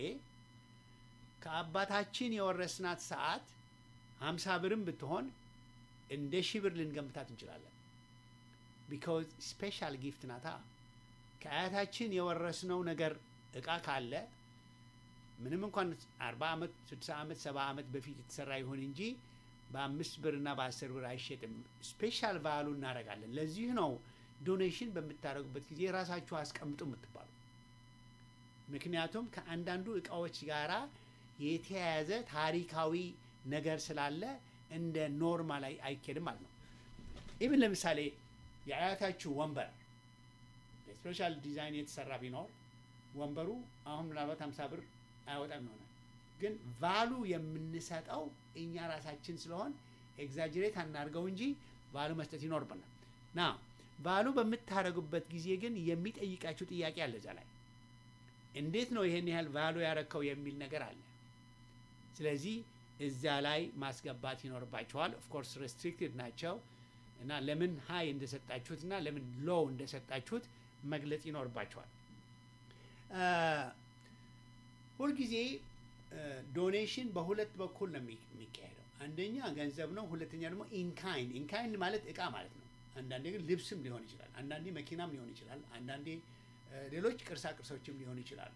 ከአባታችን የወረስናት ሰዓት ሀምሳ ብርም ብትሆን እንደ ሺህ ብር ልንገምታት እንችላለን። ቢካውዝ ስፔሻል ጊፍት ናታ። ከአያታችን የወረስነው ነገር እቃ ካለ ምንም እንኳን አርባ ዓመት ስድሳ ዓመት ሰባ ዓመት በፊት የተሰራ ይሁን እንጂ በአምስት ብርና በአስር ብር አይሸጥም። ስፔሻል ቫሉ እናደርጋለን። ለዚህ ነው ዶኔሽን በምታደርጉበት ጊዜ ራሳችሁ አስቀምጡ የምትባሉ። ምክንያቱም ከአንዳንዱ እቃዎች ጋራ የተያያዘ ታሪካዊ ነገር ስላለ እንደ ኖርማል አይ- አይኬድም ማለት ነው። ኢቭን ለምሳሌ የአያታችሁ ወንበር ስፔሻል ዲዛይን የተሰራ ቢኖር ወንበሩ አሁን ምናልባት ሀምሳ ብር አያወጣም ይሆናል። ግን ቫሉ የምንሰጠው እኛ ራሳችን ስለሆን ኤግዛጅሬት አናርገው እንጂ ቫሉ መስጠት ይኖርብናል። ና ቫሉ በምታደርጉበት ጊዜ ግን የሚጠይቃችሁ ጥያቄ አለ እዛ ላይ እንዴት ነው ይሄን ያህል ቫሉ ያረከው የሚል ነገር አለ። ስለዚህ እዛ ላይ ማስገባት ይኖርባቸዋል። ኦፍኮርስ ሬስትሪክትድ ናቸው እና ለምን ሀይ እንደሰጣችሁት እና ለምን ሎው እንደሰጣችሁት መግለጽ ይኖርባቸዋል። ሁልጊዜ ዶኔሽን በሁለት በኩል ነው የሚ- የሚካሄደው። አንደኛ ገንዘብ ነው፣ ሁለተኛ ደግሞ ኢንካይንድ። ኢንካይንድ ማለት እቃ ማለት ነው። አንዳንዴ ግን ልብስም ሊሆን ይችላል፣ አንዳንዴ መኪናም ሊሆን ይችላል፣ አንዳንዴ እ፣ ሌሎች ቅርሳ ቅርሶችም ሊሆኑ ይችላሉ።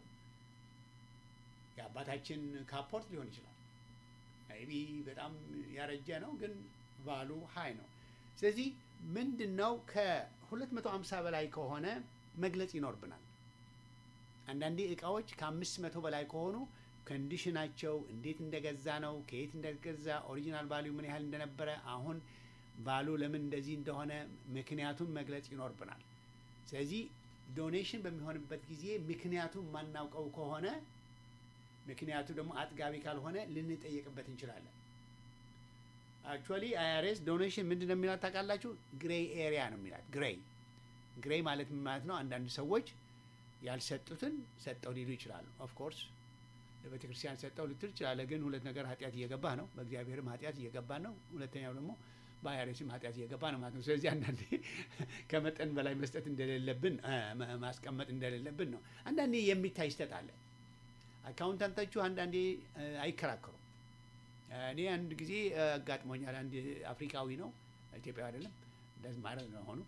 የአባታችን ካፖርት ሊሆን ይችላል። ቢ በጣም ያረጀ ነው፣ ግን ቫሉ ሀይ ነው። ስለዚህ ምንድን ነው ከ250 በላይ ከሆነ መግለጽ ይኖርብናል። አንዳንዴ እቃዎች ከአምስት መቶ በላይ ከሆኑ ኮንዲሽናቸው እንዴት እንደገዛ ነው፣ ከየት እንደገዛ፣ ኦሪጂናል ቫሊዩ ምን ያህል እንደነበረ፣ አሁን ቫሉ ለምን እንደዚህ እንደሆነ ምክንያቱን መግለጽ ይኖርብናል። ስለዚህ ዶኔሽን በሚሆንበት ጊዜ ምክንያቱን ማናውቀው ከሆነ ምክንያቱ ደግሞ አጥጋቢ ካልሆነ ልንጠየቅበት እንችላለን። አክቹዋሊ አይአርኤስ ዶኔሽን ምንድን ነው የሚላት ታውቃላችሁ? ግሬይ ኤሪያ ነው የሚላት። ግሬይ ግሬይ ማለት ምን ማለት ነው? አንዳንድ ሰዎች ያልሰጡትን ሰጠው ሊሉ ይችላሉ። ኦፍኮርስ ለቤተ ክርስቲያን ሰጠው ልትል ይችላለ። ግን ሁለት ነገር ኃጢአት እየገባ ነው፣ በእግዚአብሔርም ኃጢአት እየገባ ነው። ሁለተኛው ደግሞ በአይአርኤስም ኃጢአት እየገባ ነው ማለት ነው። ስለዚህ አንዳንዴ ከመጠን በላይ መስጠት እንደሌለብን እ፣ ማ- ማስቀመጥ እንደሌለብን ነው። አንዳንዴ የሚታይ ስህተት አለ። አካውንታንቶቹ አንዳንዴ እ፣ አይከራከሩም። እኔ አንድ ጊዜ እ፣ አጋጥሞኛል። አንድ አፍሪካዊ ነው፣ ኢትዮጵያዊ አይደለም። እንደዚህ ማለት ነው ሆኑ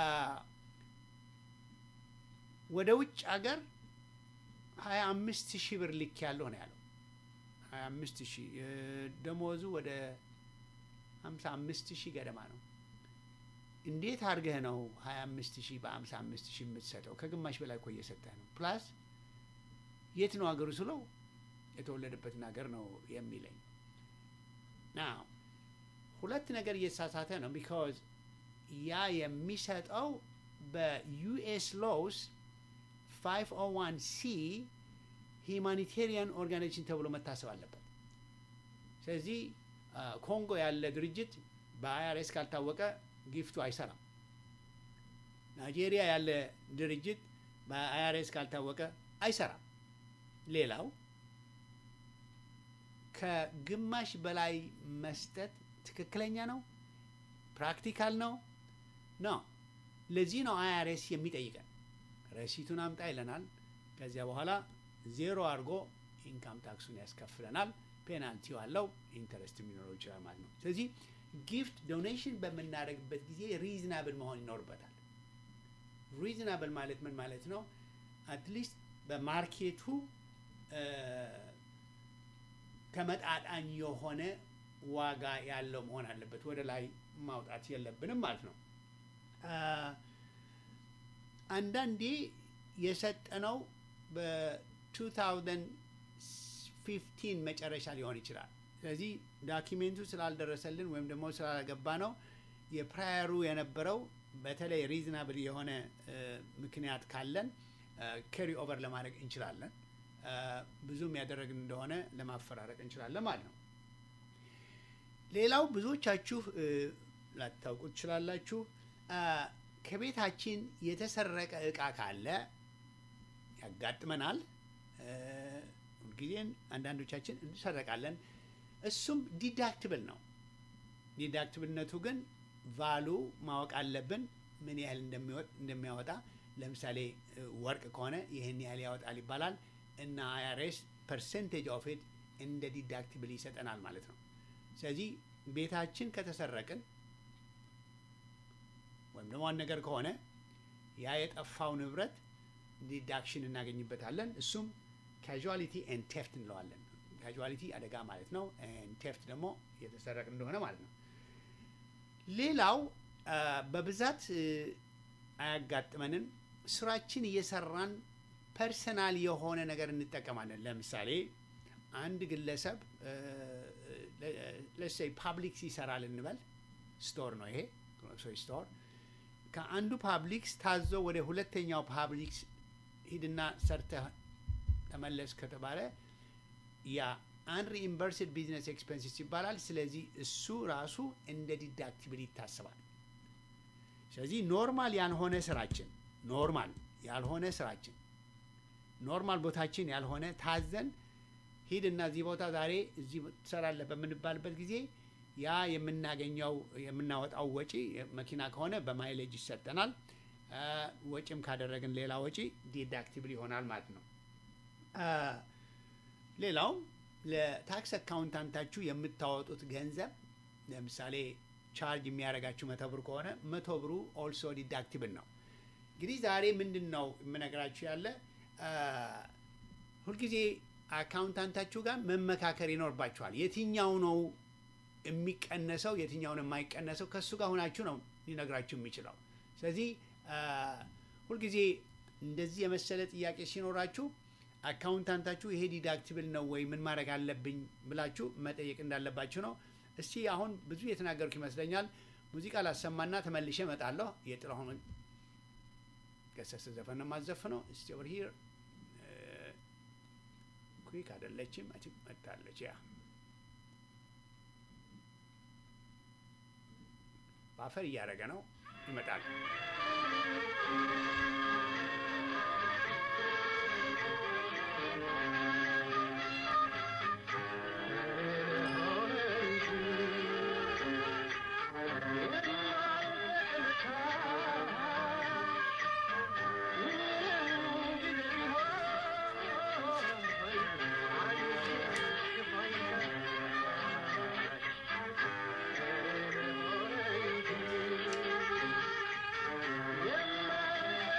ወደ ውጭ ሀገር ሀያ አምስት ሺህ ብር ልክ ያለው ነው ያለው። ሀያ አምስት ሺህ እ፣ ደሞዙ ወደ ሀምሳ አምስት ሺህ ገደማ ነው። እንዴት አድርገህ ነው ሀያ አምስት ሺህ በሀምሳ አምስት ሺህ የምትሰጠው? ከግማሽ በላይ እኮ እየሰጠህ ነው። ፕላስ የት ነው ሀገሩ ስለው የተወለደበትን ሀገር ነው የሚለኝ። ናው ሁለት ነገር እየተሳሳተ ነው። ቢካዝ ያ የሚሰጠው በዩኤስ ሎውስ 501 ሲ ሂማኒቴሪያን ኦርጋናይዜሽን ተብሎ መታሰብ አለበት። ስለዚህ አ፣ ኮንጎ ያለ ድርጅት በአይአርኤስ ካልታወቀ ጊፍቱ አይሰራም። ናይጄሪያ ያለ ድርጅት በአይአርኤስ ካልታወቀ አይሰራም። ሌላው ከግማሽ በላይ መስጠት ትክክለኛ ነው? ፕራክቲካል ነው? ነው። ለዚህ ነው አይአርኤስ የሚጠይቀን። ረሲቱን አምጣ ይለናል። ከዚያ በኋላ ዜሮ አድርጎ ኢንካም ታክሱን ያስከፍለናል። ፔናልቲው አለው፣ ኢንተረስት የሚኖረው ይችላል ማለት ነው። ስለዚህ ጊፍት ዶኔሽን በምናደርግበት ጊዜ ሪዝናብል መሆን ይኖርበታል። ሪዝናብል ማለት ምን ማለት ነው? አትሊስት በማርኬቱ እ፣ ተመጣጣኝ የሆነ ዋጋ ያለው መሆን አለበት። ወደ ላይ ማውጣት የለብንም ማለት ነው። አ፣ አንዳንዴ የሰጠነው በ2015 መጨረሻ ሊሆን ይችላል። ስለዚህ ዳኪሜንቱ ስላልደረሰልን ወይም ደግሞ ስላልገባ ነው የፕራየሩ የነበረው በተለይ ሪዝናብል የሆነ እ፣ ምክንያት ካለን ከሪ ኦቨር ለማድረግ እንችላለን። እ፣ ብዙም ያደረግን እንደሆነ ለማፈራረቅ እንችላለን ማለት ነው። ሌላው ብዙዎቻችሁ እ፣ ላታውቁ ትችላላችሁ። አ፣ ከቤታችን የተሰረቀ እቃ ካለ ያጋጥመናል። እ፣ ሁልጊዜን አንዳንዶቻችን እንሰረቃለን። እሱም ዲዳክትብል ነው። ዲዳክትብልነቱ ግን ቫሉ ማወቅ አለብን፣ ምን ያህል እንደሚወጥ- እንደሚያወጣ። ለምሳሌ እ፣ ወርቅ ከሆነ ይህን ያህል ያወጣል ይባላል እና አይአርኤስ ፐርሰንቴጅ ኦፍ ኢት እንደ ዲዳክትብል ይሰጠናል ማለት ነው። ስለዚህ ቤታችን ከተሰረቅን ወይም ደግሞ አንድ ነገር ከሆነ ያ የጠፋው ንብረት ዲዳክሽን እናገኝበታለን። እሱም ካዥዋሊቲ ኤንድ ቴፍት እንለዋለን። ካዥዋሊቲ አደጋ ማለት ነው። ቴፍት ደግሞ የተሰረቅ እንደሆነ ማለት ነው። ሌላው አ፣ በብዛት እ፣ አያጋጥመንም። ስራችን እየሰራን ፐርሰናል የሆነ ነገር እንጠቀማለን። ለምሳሌ አንድ ግለሰብ ለሰይ ፓብሊክስ ይሰራል እንበል። ስቶር ነው ይሄ ግሮሰሪ ስቶር። ከአንዱ ፓብሊክስ ታዞ ወደ ሁለተኛው ፓብሊክስ ሂድና ሰርተህ ተመለስ ከተባለ ያ አንሪኢምበርስድ ቢዝነስ ኤክስፔንሲስ ይባላል። ስለዚህ እሱ ራሱ እንደ ዲዳክቲብል ይታሰባል። ስለዚህ ኖርማል ያልሆነ ስራችን ኖርማል ያልሆነ ስራችን ኖርማል ቦታችን ያልሆነ ታዘን ሂድና እዚህ ቦታ ዛሬ እዚህ ትሰራለህ በምንባልበት ጊዜ ያ የምናገኘው የምናወጣው ወጪ መኪና ከሆነ በማይሌጅ ይሰጠናል። አ፣ ወጪም ካደረግን ሌላ ወጪ ዲዳክቲብል ይሆናል ማለት ነው። አ፣ ሌላው ለታክስ አካውንታንታችሁ የምታወጡት ገንዘብ ለምሳሌ ቻርጅ የሚያደርጋችሁ መቶ ብር ከሆነ መቶ ብሩ ኦልሶ ዲዳክቲብል ነው። እንግዲህ ዛሬ ምንድን ነው የምነግራችሁ ያለ አ፣ ሁልጊዜ አካውንታንታችሁ ጋር መመካከር ይኖርባችኋል። የትኛው ነው የሚቀነሰው የትኛውን የማይቀነሰው ከእሱ ጋር ሆናችሁ ነው ሊነግራችሁ የሚችለው። ስለዚህ አ፣ ሁልጊዜ እንደዚህ የመሰለ ጥያቄ ሲኖራችሁ አካውንታንታችሁ ይሄ ዲዳክቲብል ነው ወይ ምን ማድረግ አለብኝ ብላችሁ መጠየቅ እንዳለባችሁ ነው። እስቲ አሁን ብዙ የተናገርኩ ይመስለኛል። ሙዚቃ ላሰማና ተመልሼ እመጣለሁ። የጥላሁን ገሰሰ ዘፈን ነው የማዘፍነው። እስቲ ኦቨር ሂር ኩዊክ አይደለችም። አይ ቲንክ መጣለች። ያ በአፈር እያደረገ ነው። ይመጣል። Yeah.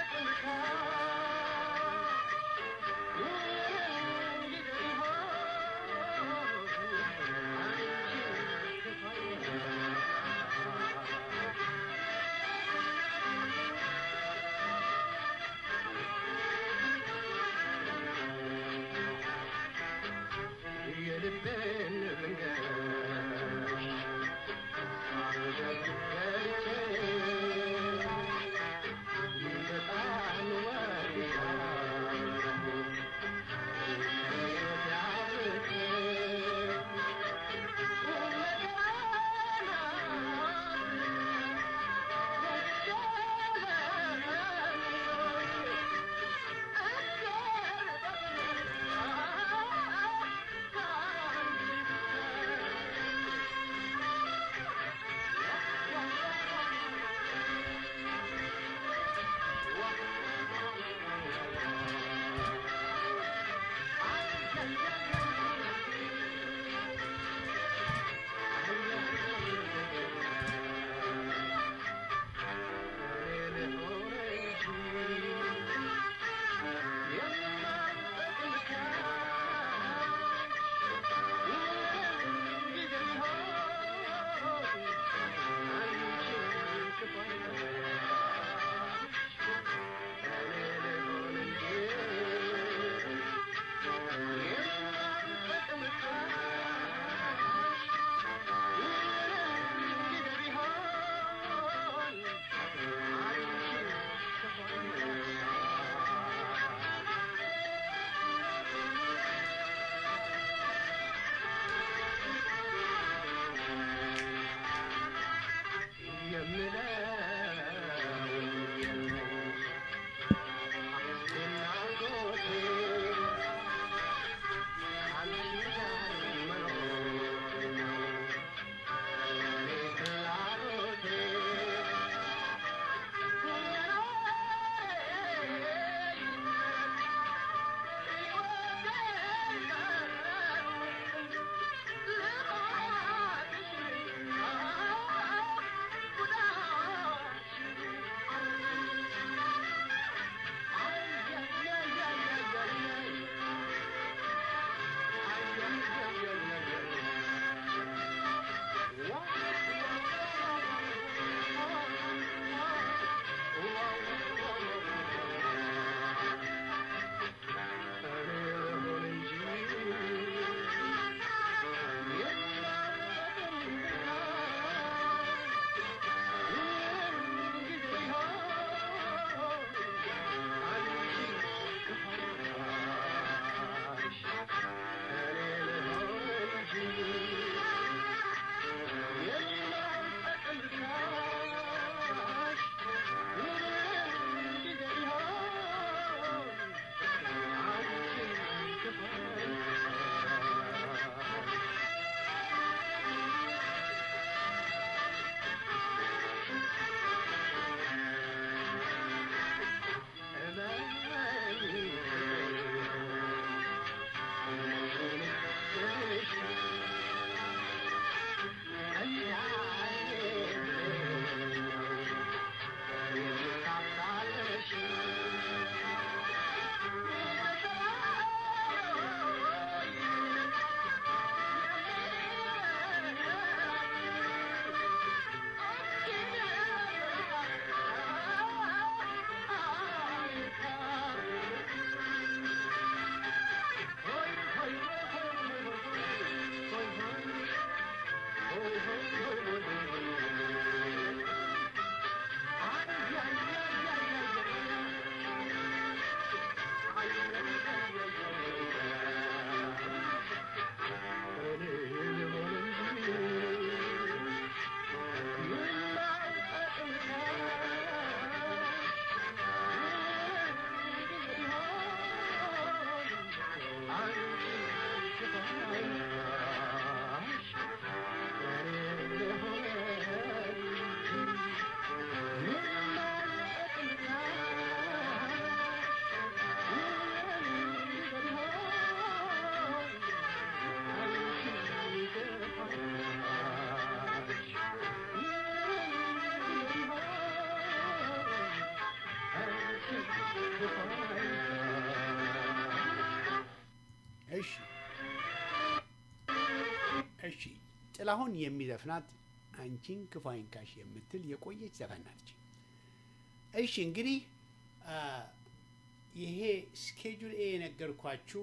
እሺ ጥላሁን የሚዘፍናት አንቺን ክፉ አይንካሽ የምትል የቆየች ዘፈን ናች። እሺ እንግዲህ አ፣ ይሄ ስኬጁል ኤ የነገርኳችሁ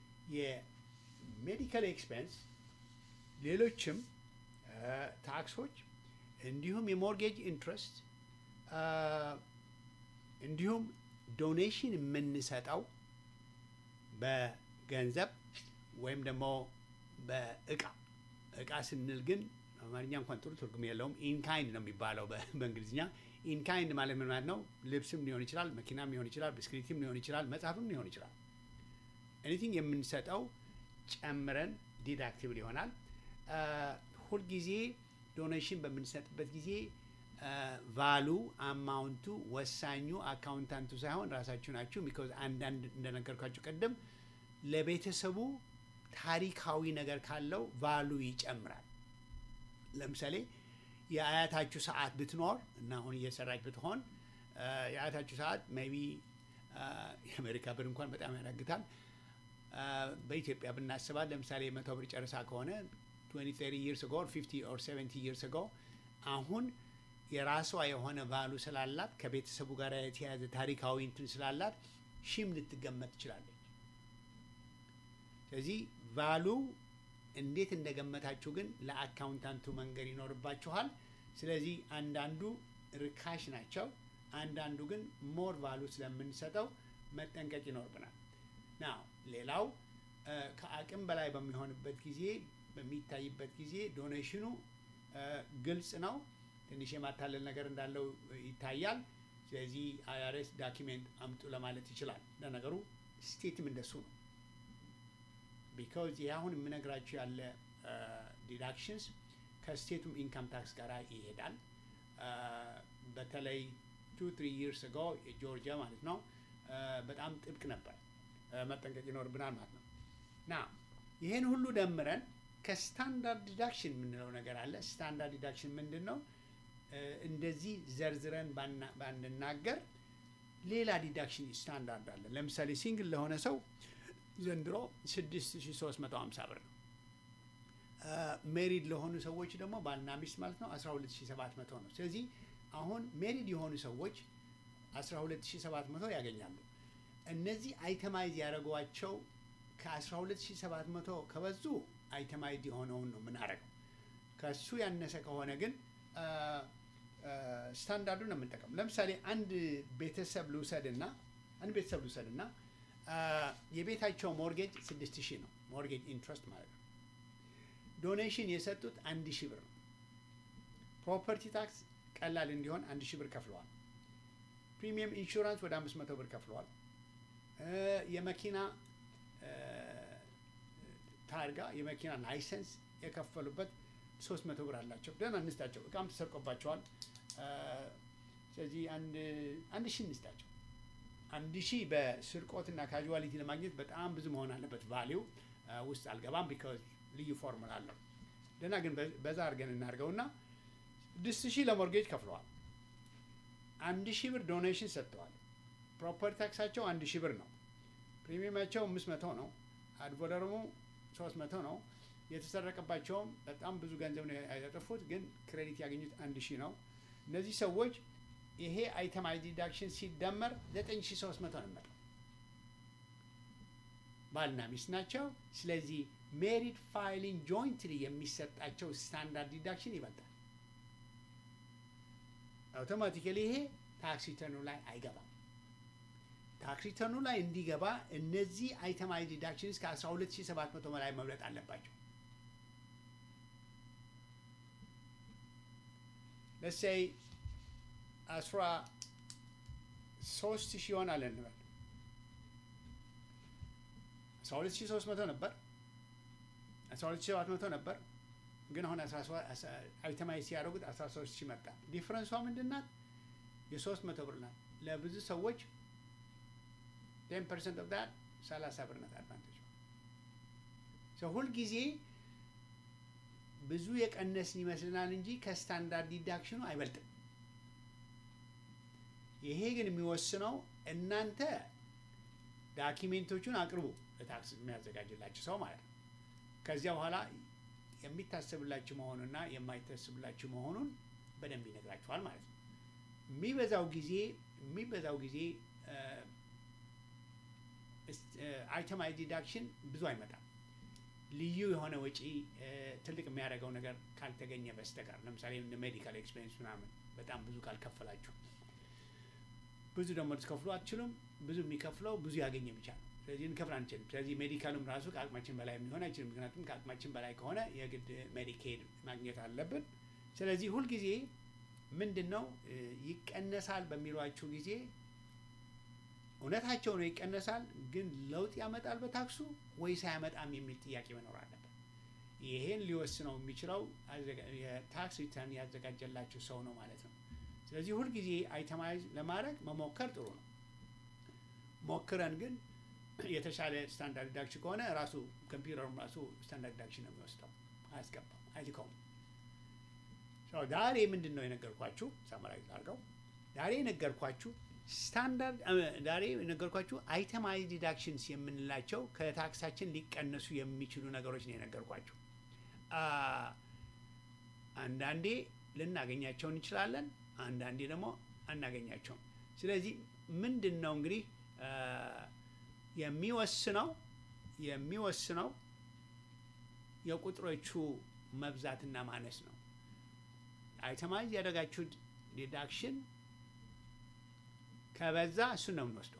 የሜዲካል ኤክስፔንስ ሌሎችም አ፣ ታክሶች እንዲሁም የሞርጌጅ ኢንትረስት አ፣ እንዲሁም ዶኔሽን የምንሰጠው በገንዘብ ወይም ደግሞ በእቃ እቃ ስንል ግን አማርኛ እንኳን ጥሩ ትርጉም የለውም። ኢንካይንድ ነው የሚባለው በ- በእንግሊዝኛ። ኢንካይንድ ማለት ምን ማለት ነው? ልብስም ሊሆን ይችላል፣ መኪናም ሊሆን ይችላል፣ ብስክሌትም ሊሆን ይችላል፣ መጽሐፍም ሊሆን ይችላል። ኤኒቲንግ የምንሰጠው ጨምረን ዲዳክቲብል ይሆናል። አ፣ ሁልጊዜ ዶኔሽን በምንሰጥበት ጊዜ ቫሉ አማውንቱ ወሳኙ አካውንታንቱ ሳይሆን ራሳችሁ ናችሁ። ቢኮዝ አንዳንድ እንደነገርኳችሁ ቀደም ለቤተሰቡ ታሪካዊ ነገር ካለው ቫሉ ይጨምራል። ለምሳሌ የአያታችሁ ሰዓት ብትኖር እና አሁን እየሰራች ብትሆን አ፣ የአያታችሁ ሰዓት ሜይ ቢ የአሜሪካ ብር እንኳን በጣም ያዳግታል። አ፣ በኢትዮጵያ ብናስባት ለምሳሌ መቶ ብር ጨርሳ ከሆነ 20 30 years ago or 50 or 70 years ago አሁን የራሷ የሆነ ቫሉ ስላላት ከቤተሰቡ ጋር የተያያዘ ታሪካዊ እንትን ስላላት ሺም ልትገመት ትችላለች። ስለዚህ ቫሉ እንዴት እንደገመታችሁ ግን ለአካውንታንቱ መንገድ ይኖርባችኋል። ስለዚህ አንዳንዱ ርካሽ ናቸው፣ አንዳንዱ ግን ሞር ቫሉ ስለምንሰጠው መጠንቀቅ ይኖርብናል። ናው ሌላው እ፣ ከአቅም በላይ በሚሆንበት ጊዜ በሚታይበት ጊዜ ዶኔሽኑ እ፣ ግልጽ ነው። ትንሽ የማታለል ነገር እንዳለው ይታያል። ስለዚህ አይአርኤስ ዳኪሜንት አምጡ ለማለት ይችላል። ለነገሩ ስቴትም እንደሱ ነው። ቢካዝ ይህ አሁን የምነግራችሁ ያለ ዲዳክሽንስ ከስቴቱም ኢንካም ታክስ ጋር ይሄዳል። አ፣ በተለይ ቱ ትሪ ይርስ አጎ የጆርጂያ ማለት ነው አ፣ በጣም ጥብቅ ነበር። አ፣ መጠንቀቅ ይኖርብናል ማለት ነው። ና ይህን ሁሉ ደምረን ከስታንዳርድ ዲዳክሽን የምንለው ነገር አለ። ስታንዳርድ ዲዳክሽን ምንድን ነው? አ፣ እንደዚህ ዘርዝረን ባና- ባንናገር ሌላ ዲዳክሽን ስታንዳርድ አለ። ለምሳሌ ሲንግል ለሆነ ሰው ዘንድሮ 6350 ብር ነው። ሜሪድ ለሆኑ ሰዎች ደግሞ ባልና ሚስት ማለት ነው 12700 ነው። ስለዚህ አሁን ሜሪድ የሆኑ ሰዎች 12700 ያገኛሉ። እነዚህ አይተማይዝ ያደረጓቸው ከ12700 ከበዙ አይተማይዝ የሆነውን ነው የምናደርገው። ከሱ ያነሰ ከሆነ ግን ስታንዳርዱን ነው የምንጠቀም። ለምሳሌ አንድ ቤተሰብ ልውሰድና አንድ ቤተሰብ ልውሰድና የቤታቸው ሞርጌጅ ስድስት ሺህ ነው። ሞርጌጅ ኢንትረስት ማለት ነው። ዶኔሽን የሰጡት አንድ ሺህ ብር ነው። ፕሮፐርቲ ታክስ ቀላል እንዲሆን አንድ ሺህ ብር ከፍለዋል። ፕሪሚየም ኢንሹራንስ ወደ አምስት መቶ ብር ከፍለዋል። የመኪና ታርጋ የመኪና ላይሰንስ የከፈሉበት ሶስት መቶ ብር አላቸው። ደህና እንስጣቸው፣ እቃም ተሰርቆባቸዋል። ስለዚህ አንድ አንድ ሺህ እንስጣቸው። አንድ ሺህ በስርቆትና ካዥዋሊቲ ለማግኘት በጣም ብዙ መሆን አለበት። ቫሊው ውስጥ አልገባም፣ ቢካዝ ልዩ ፎርሙላ አለው። ደህና ግን በዛ አድርገን እናድርገውና ስድስት ሺህ ለሞርጌጅ ከፍለዋል። አንድ ሺህ ብር ዶኔሽን ሰጥተዋል። ፕሮፐርቲ ታክሳቸው አንድ ሺህ ብር ነው። ፕሪሚየማቸው አምስት መቶ ነው። አድቮደርሙ ሶስት መቶ ነው። የተሰረቀባቸውም በጣም ብዙ ገንዘብ ነው ያጠፉት፣ ግን ክሬዲት ያገኙት አንድ ሺህ ነው። እነዚህ ሰዎች ይሄ አይተማይዝ ዲዳክሽን ሲደመር ዘጠኝ ሺህ ሶስት መቶ ነው የሚመጣው። ባልና ሚስት ናቸው። ስለዚህ ሜሪድ ፋይሊንግ ጆይንትሊ የሚሰጣቸው ስታንዳርድ ዲዳክሽን ይበልጣል። አውቶማቲካሊ ይሄ ታክስ ሪተርኑ ላይ አይገባም። ታክስ ሪተርኑ ላይ እንዲገባ እነዚህ አይተማይዝ ዲዳክሽን እስከ 12700 በላይ መብለጥ አለባቸው። ለሴይ አስራ ሶስት ሺህ ይሆናል እንበል። አስራ ሁለት ሺህ ሶስት መቶ ነበር፣ አስራ ሁለት ሺህ ሰባት መቶ ነበር። ግን አሁን አይተማይዝ ሲያደርጉት አስራ ሶስት ሺህ መጣ። ዲፍረንሷ ምንድን ናት? የሶስት መቶ ብር ናት። ለብዙ ሰዎች ቴን ፐርሰንት ኦፍ ዳት ሰላሳ ብር ናት አድቫንቴጅ። ሁልጊዜ ብዙ የቀነስን ይመስልናል እንጂ ከስታንዳርድ ዲዳክሽኑ አይበልጥም። ይሄ ግን የሚወስነው እናንተ ዳኪሜንቶቹን አቅርቡ ለታክስ የሚያዘጋጅላችሁ ሰው ማለት ነው። ከዚያ በኋላ የሚታሰብላችሁ መሆኑና የማይታሰብላችሁ መሆኑን በደንብ ይነግራችኋል ማለት ነው። የሚበዛው ጊዜ የሚበዛው ጊዜ አይተማይዝ ዲዳክሽን ብዙ አይመጣም። ልዩ የሆነ ወጪ እ፣ ትልቅ የሚያደርገው ነገር ካልተገኘ በስተቀር ለምሳሌ እንደ ሜዲካል ኤክስፔንስ ምናምን በጣም ብዙ ካልከፈላችሁ ብዙ ደግሞ ልትከፍሉ አትችሉም። ብዙ የሚከፍለው ብዙ ያገኘ ብቻ ነው። ስለዚህ እንከፍል አንችልም። ስለዚህ ሜዲካሉም ራሱ ከአቅማችን በላይ የሚሆን አይችልም። ምክንያቱም ከአቅማችን በላይ ከሆነ የግድ ሜዲኬድ ማግኘት አለብን። ስለዚህ ሁልጊዜ ምንድን ነው እ፣ ይቀነሳል በሚሏችሁ ጊዜ እውነታቸው ነው ይቀነሳል፣ ግን ለውጥ ያመጣል በታክሱ ወይስ አያመጣም የሚል ጥያቄ መኖር አለበት። ይሄን ሊወስነው የሚችለው አዘጋ- የታክስ ሪተርን ያዘጋጀላችሁ ሰው ነው ማለት ነው። ስለዚህ ሁልጊዜ አይተማይዝ ለማድረግ መሞከር ጥሩ ነው። ሞክረን ግን የተሻለ ስታንዳርድ ዲዳክሽን ከሆነ ራሱ ኮምፒውተሩም ራሱ ስታንዳርድ ዲዳክሽን ነው የሚወስደው፣ አያስገባም፣ አይልከውም። So ዛሬ ምንድን ነው የነገርኳችሁ? ሳመራይዝ አድርገው ዛሬ የነገርኳችሁ ስታንዳርድ ዛሬ የነገርኳችሁ አይተማይዝ ዲዳክሽንስ የምንላቸው ከታክሳችን ሊቀነሱ የሚችሉ ነገሮች ነው የነገርኳችሁ። አ፣ አንዳንዴ ልናገኛቸው እንችላለን፣ አንዳንዴ ደግሞ አናገኛቸውም። ስለዚህ ምንድን ነው እንግዲህ አ፣ የሚወስነው የሚወስነው የቁጥሮቹ መብዛትና ማነስ ነው። አይተማይዝ ያደረጋችሁት ዲዳክሽን ከበዛ እሱን ነው የምንወስደው።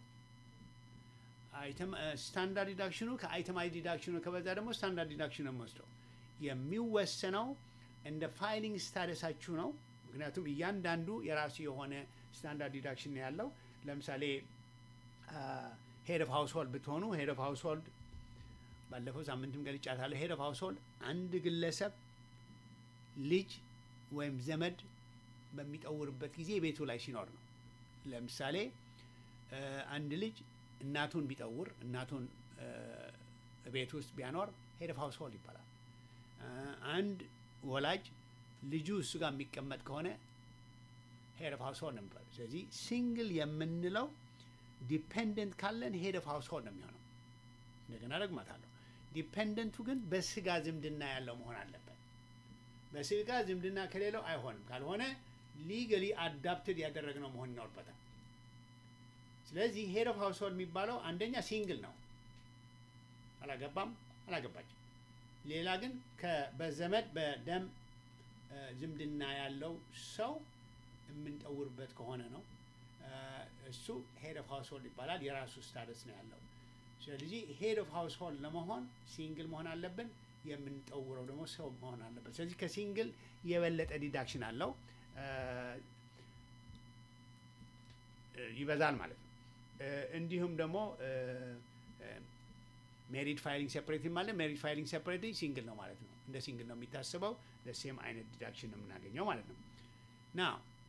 ስታንዳርድ ዲዳክሽኑ ከአይተማይዝ ዲዳክሽኑ ከበዛ ደግሞ ስታንዳርድ ዲዳክሽኑ ነው የምንወስደው። የሚወሰነው እንደ ፋይሊንግ ስታደሳችሁ ነው። ምክንያቱም እያንዳንዱ የራሱ የሆነ ስታንዳርድ ዲዳክሽን ነው ያለው። ለምሳሌ ሄድ ኦፍ ሃውስሆልድ ብትሆኑ ሄድ ኦፍ ሃውስሆልድ ባለፈው ሳምንትም ገልጫታለሁ። ሄድ ኦፍ ሃውስሆልድ አንድ ግለሰብ ልጅ ወይም ዘመድ በሚጠውርበት ጊዜ ቤቱ ላይ ሲኖር ነው። ለምሳሌ እ፣ አንድ ልጅ እናቱን ቢጠውር እናቱን እ፣ ቤት ውስጥ ቢያኖር ሄድ ኦፍ ሃውስሆልድ ይባላል። እ፣ አንድ ወላጅ ልጁ እሱ ጋር የሚቀመጥ ከሆነ ሄድ ኦፍ ሃውስሆልድ ነው የሚባለው። ስለዚህ ሲንግል የምንለው ዲፔንደንት ካለን ሄድ ኦፍ ሃውስሆልድ ነው የሚሆነው። እንደገና ደግማታለሁ። ዲፔንደንቱ ግን በስጋ ዝምድና ያለው መሆን አለበት። በስጋ ዝምድና ከሌለው አይሆንም። ካልሆነ ሊገሊ አዳፕትድ ያደረግነው መሆን ይኖርበታል። ስለዚህ ሄድ ኦፍ ሃውስሆልድ የሚባለው አንደኛ ሲንግል ነው፣ አላገባም፣ አላገባችም። ሌላ ግን ከ- በዘመድ በደም እ፣ ዝምድና ያለው ሰው የምንጠውርበት ከሆነ ነው እ፣ እሱ ሄድ ኦፍ ሃውስሆልድ ይባላል። የራሱ ስታተስ ነው ያለው። ስለዚህ ሄድ ኦፍ ሃውስሆልድ ለመሆን ሲንግል መሆን አለብን። የምንጠውረው ደግሞ ሰው መሆን አለበት። ስለዚህ ከሲንግል የበለጠ ዲዳክሽን አለው እ፣ እ፣ ይበዛል ማለት ነው። እ፣ እንዲሁም ደግሞ ሜሪድ ፋይሊንግ ሴፐሬት ማለት ሜሪድ ፋይሊንግ ሴፐሬት ሲንግል ነው ማለት ነው። እንደ ሲንግል ነው የሚታስበው። ለሴም አይነት ዲዳክሽን ነው የምናገኘው ማለት ነው። ና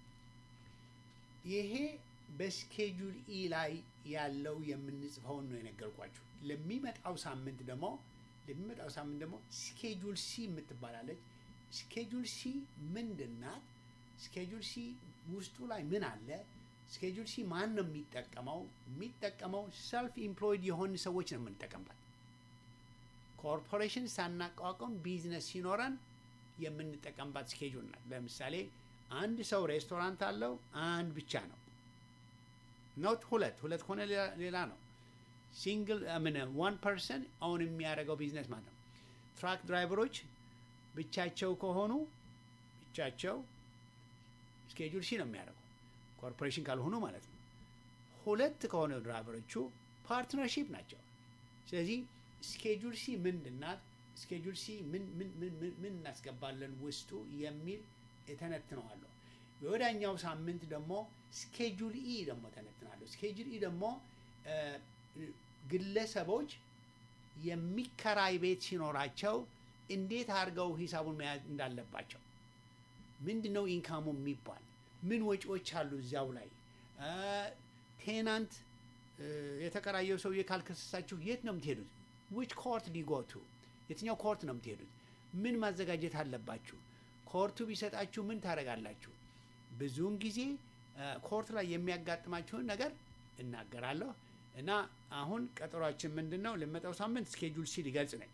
ይሄ በስኬጁል ኢ ላይ ያለው የምንጽፈውን ነው የነገርኳችሁ። ለሚመጣው ሳምንት ደግሞ ለሚመጣው ሳምንት ደግሞ ስኬጁል ሲ የምትባላለች። ስኬጁል ሲ ምንድን ናት? ስኬጁል ሲ ውስጡ ላይ ምን አለ? ስኬጁል ሲ ማን ነው የሚጠቀመው? የሚጠቀመው ሰልፍ ኢምፕሎይድ የሆኑ ሰዎች ነው የምንጠቀምባት። ኮርፖሬሽን ሳናቋቋም ቢዝነስ ሲኖረን የምንጠቀምባት ስኬጁል ናት። ለምሳሌ አንድ ሰው ሬስቶራንት አለው፣ አንድ ብቻ ነው ኖት ሁለት ሁለት ከሆነ ሌላ- ሌላ ነው። ሲንግል ምን ዋን ፐርሰን አሁን የሚያደርገው ቢዝነስ ማለት ነው። ትራክ ድራይቨሮች ብቻቸው ከሆኑ ብቻቸው ስኬጁል ሲ ነው የሚያደርገው ኮርፖሬሽን ካልሆኑ ማለት ነው። ሁለት ከሆነ ድራይቨሮቹ ፓርትነርሺፕ ናቸው። ስለዚህ ስኬጁል ሲ ምንድን ናት? ስኬጁል ሲ ምን ምን ምን ምን ምን እናስገባለን ውስጡ የሚል እተነትነዋለሁ። የወዳኛው ሳምንት ደግሞ ስኬጁል ኢ ደግሞ ተነትናለሁ። ስኬጁል ኢ ደግሞ እ፣ ግለሰቦች የሚከራይ ቤት ሲኖራቸው እንዴት አድርገው ሂሳቡን መያዝ እንዳለባቸው ምንድን ነው ኢንካሙ የሚባል ምን ወጪዎች አሉ እዚያው ላይ እ፣ ቴናንት እ፣ የተከራየው ሰውዬ ካልከሰሳችሁ የት ነው የምትሄዱት? ዊች ኮርት ሊጎቱ የትኛው ኮርት ነው የምትሄዱት? ምን ማዘጋጀት አለባችሁ? ኮርቱ ቢሰጣችሁ ምን ታደርጋላችሁ? ብዙውን ጊዜ እ፣ ኮርት ላይ የሚያጋጥማችሁን ነገር እናገራለሁ እና አሁን ቀጠሯችን ምንድን ነው? ለመጣው ሳምንት ስኬጁል ሲ ሊገልጽ ነኝ።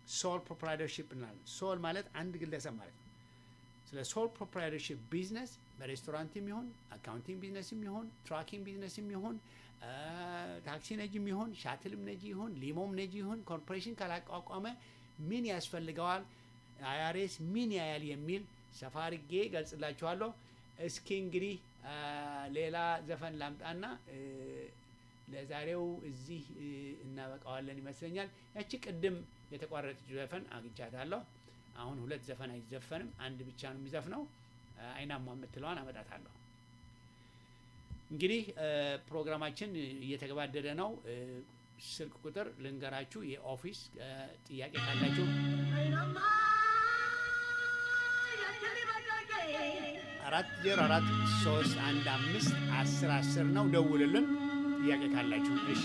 ሶል ፕሮፕራይተርሺፕ እንላለን። ሶል ማለት አንድ ግለሰብ ማለት ነው። ስለ ሶል ፕሮፕራይተርሺፕ ቢዝነስ በሬስቶራንትም ይሁን አካውንቲንግ ቢዝነስም ይሁን ትራኪንግ ቢዝነስም ይሁን ታክሲ ነጂም ይሁን ሻትልም ነጂ ይሁን ሊሞም ነጂ ይሁን ኮርፖሬሽን ካላቋቋመ ምን ያስፈልገዋል፣ አይአርኤስ ምን ያያል የሚል ሰፋ አድርጌ ገልጽላችኋለሁ። እስኪ እንግዲህ ሌላ ዘፈን ላምጣና ለዛሬው እዚህ እናበቃዋለን ይመስለኛል። ያቺ ቅድም የተቋረጠች ዘፈን አግኝቻታለሁ። አሁን ሁለት ዘፈን አይዘፈንም፣ አንድ ብቻ ነው የሚዘፍነው። አይናማ የምትለዋን አመጣታለሁ። እንግዲህ ፕሮግራማችን እየተገባደደ ነው። ስልክ ቁጥር ልንገራችሁ፣ የኦፊስ ጥያቄ ካላችሁ አራት ዜሮ አራት ሶስት አንድ አምስት አስር አስር ነው። ደውልልን ጥያቄ ካላችሁ። እሺ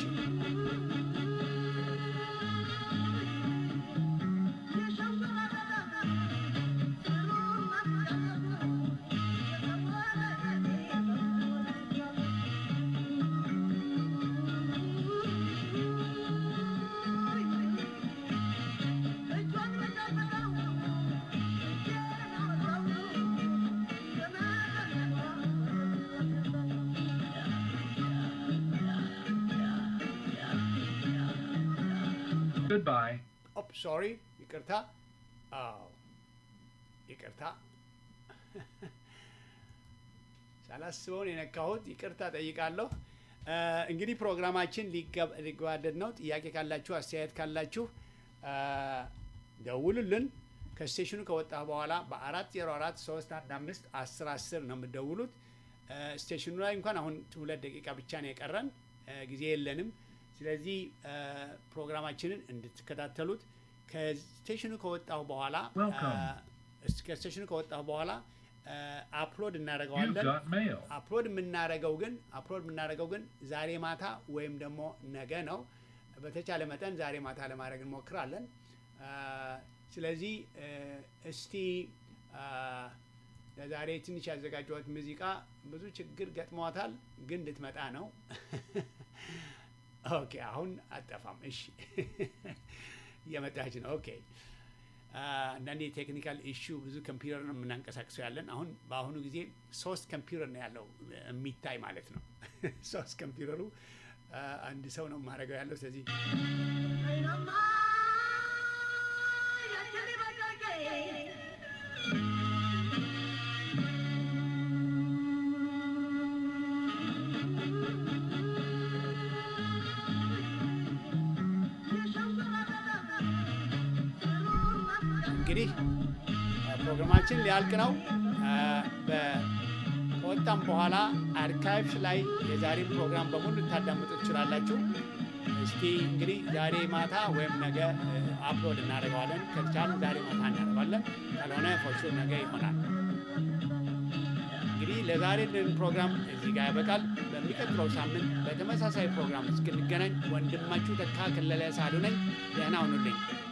Goodbye. ኦፕ ሶሪ፣ ይቅርታ። አዎ ይቅርታ፣ ሳላስበውን የነካሁት ይቅርታ ጠይቃለሁ። እንግዲህ ፕሮግራማችን ሊገባደድ ነው። ጥያቄ ካላችሁ፣ አስተያየት ካላችሁ ደውሉልን። ከስቴሽኑ ከወጣ በኋላ በአራት ዜሮ አራት ሶስት አንድ አምስት አስር አስር ነው የምደውሉት። ስቴሽኑ ላይ እንኳን አሁን ሁለት ደቂቃ ብቻ ነው የቀረን፣ ጊዜ የለንም። ስለዚህ ፕሮግራማችንን እንድትከታተሉት ከስቴሽኑ ከወጣሁ በኋላ ከስቴሽኑ ከወጣሁ በኋላ አፕሎድ You've እናደርገዋለን። got mail. አፕሎድ የምናደርገው ግን አፕሎድ የምናደርገው ግን ዛሬ ማታ ወይም ደግሞ ነገ ነው። በተቻለ መጠን ዛሬ ማታ ለማድረግ እንሞክራለን። አ፣ ስለዚህ እ፣ እስቲ አ፣ ለዛሬ ትንሽ ያዘጋጀሁት ሙዚቃ ብዙ ችግር ገጥሟታል፣ ግን ልትመጣ ነው። ኦኬ፣ አሁን አጠፋም። እሺ፣ እየመጣች ነው። ኦኬ አንዳንድ የቴክኒካል ኢሹ ብዙ ኮምፒውተር ነው የምናንቀሳቅሰው ያለን። አሁን በአሁኑ ጊዜ ሶስት ኮምፒውተር ነው ያለው የሚታይ ማለት ነው። ሶስት ኮምፒውተሩ አ፣ አንድ ሰው ነው የማደርገው ያለው። ስለዚህ እንግዲህ አ፣ ፕሮግራማችን ሊያልቅ ነው። አ፣ በ- ከወጣም በኋላ አርካይቭስ ላይ የዛሬን ፕሮግራም በሙሉ ልታዳምጡ ትችላላችሁ። እስቲ እንግዲህ ዛሬ ማታ ወይም ነገ እ፣ አፕሎድ እናደርገዋለን። ከቻልን ዛሬ ማታ እናደርገዋለን። ካልሆነ ፎሹ ነገ ይሆናል። እንግዲህ ለዛሬ ልን ፕሮግራም እዚህ ጋር ያበቃል። በሚቀጥለው ሳምንት በተመሳሳይ ፕሮግራም እስክንገናኝ ወንድማችሁ ተካ ከለለ ሳሉ ነኝ። ደህና ሁኑልኝ።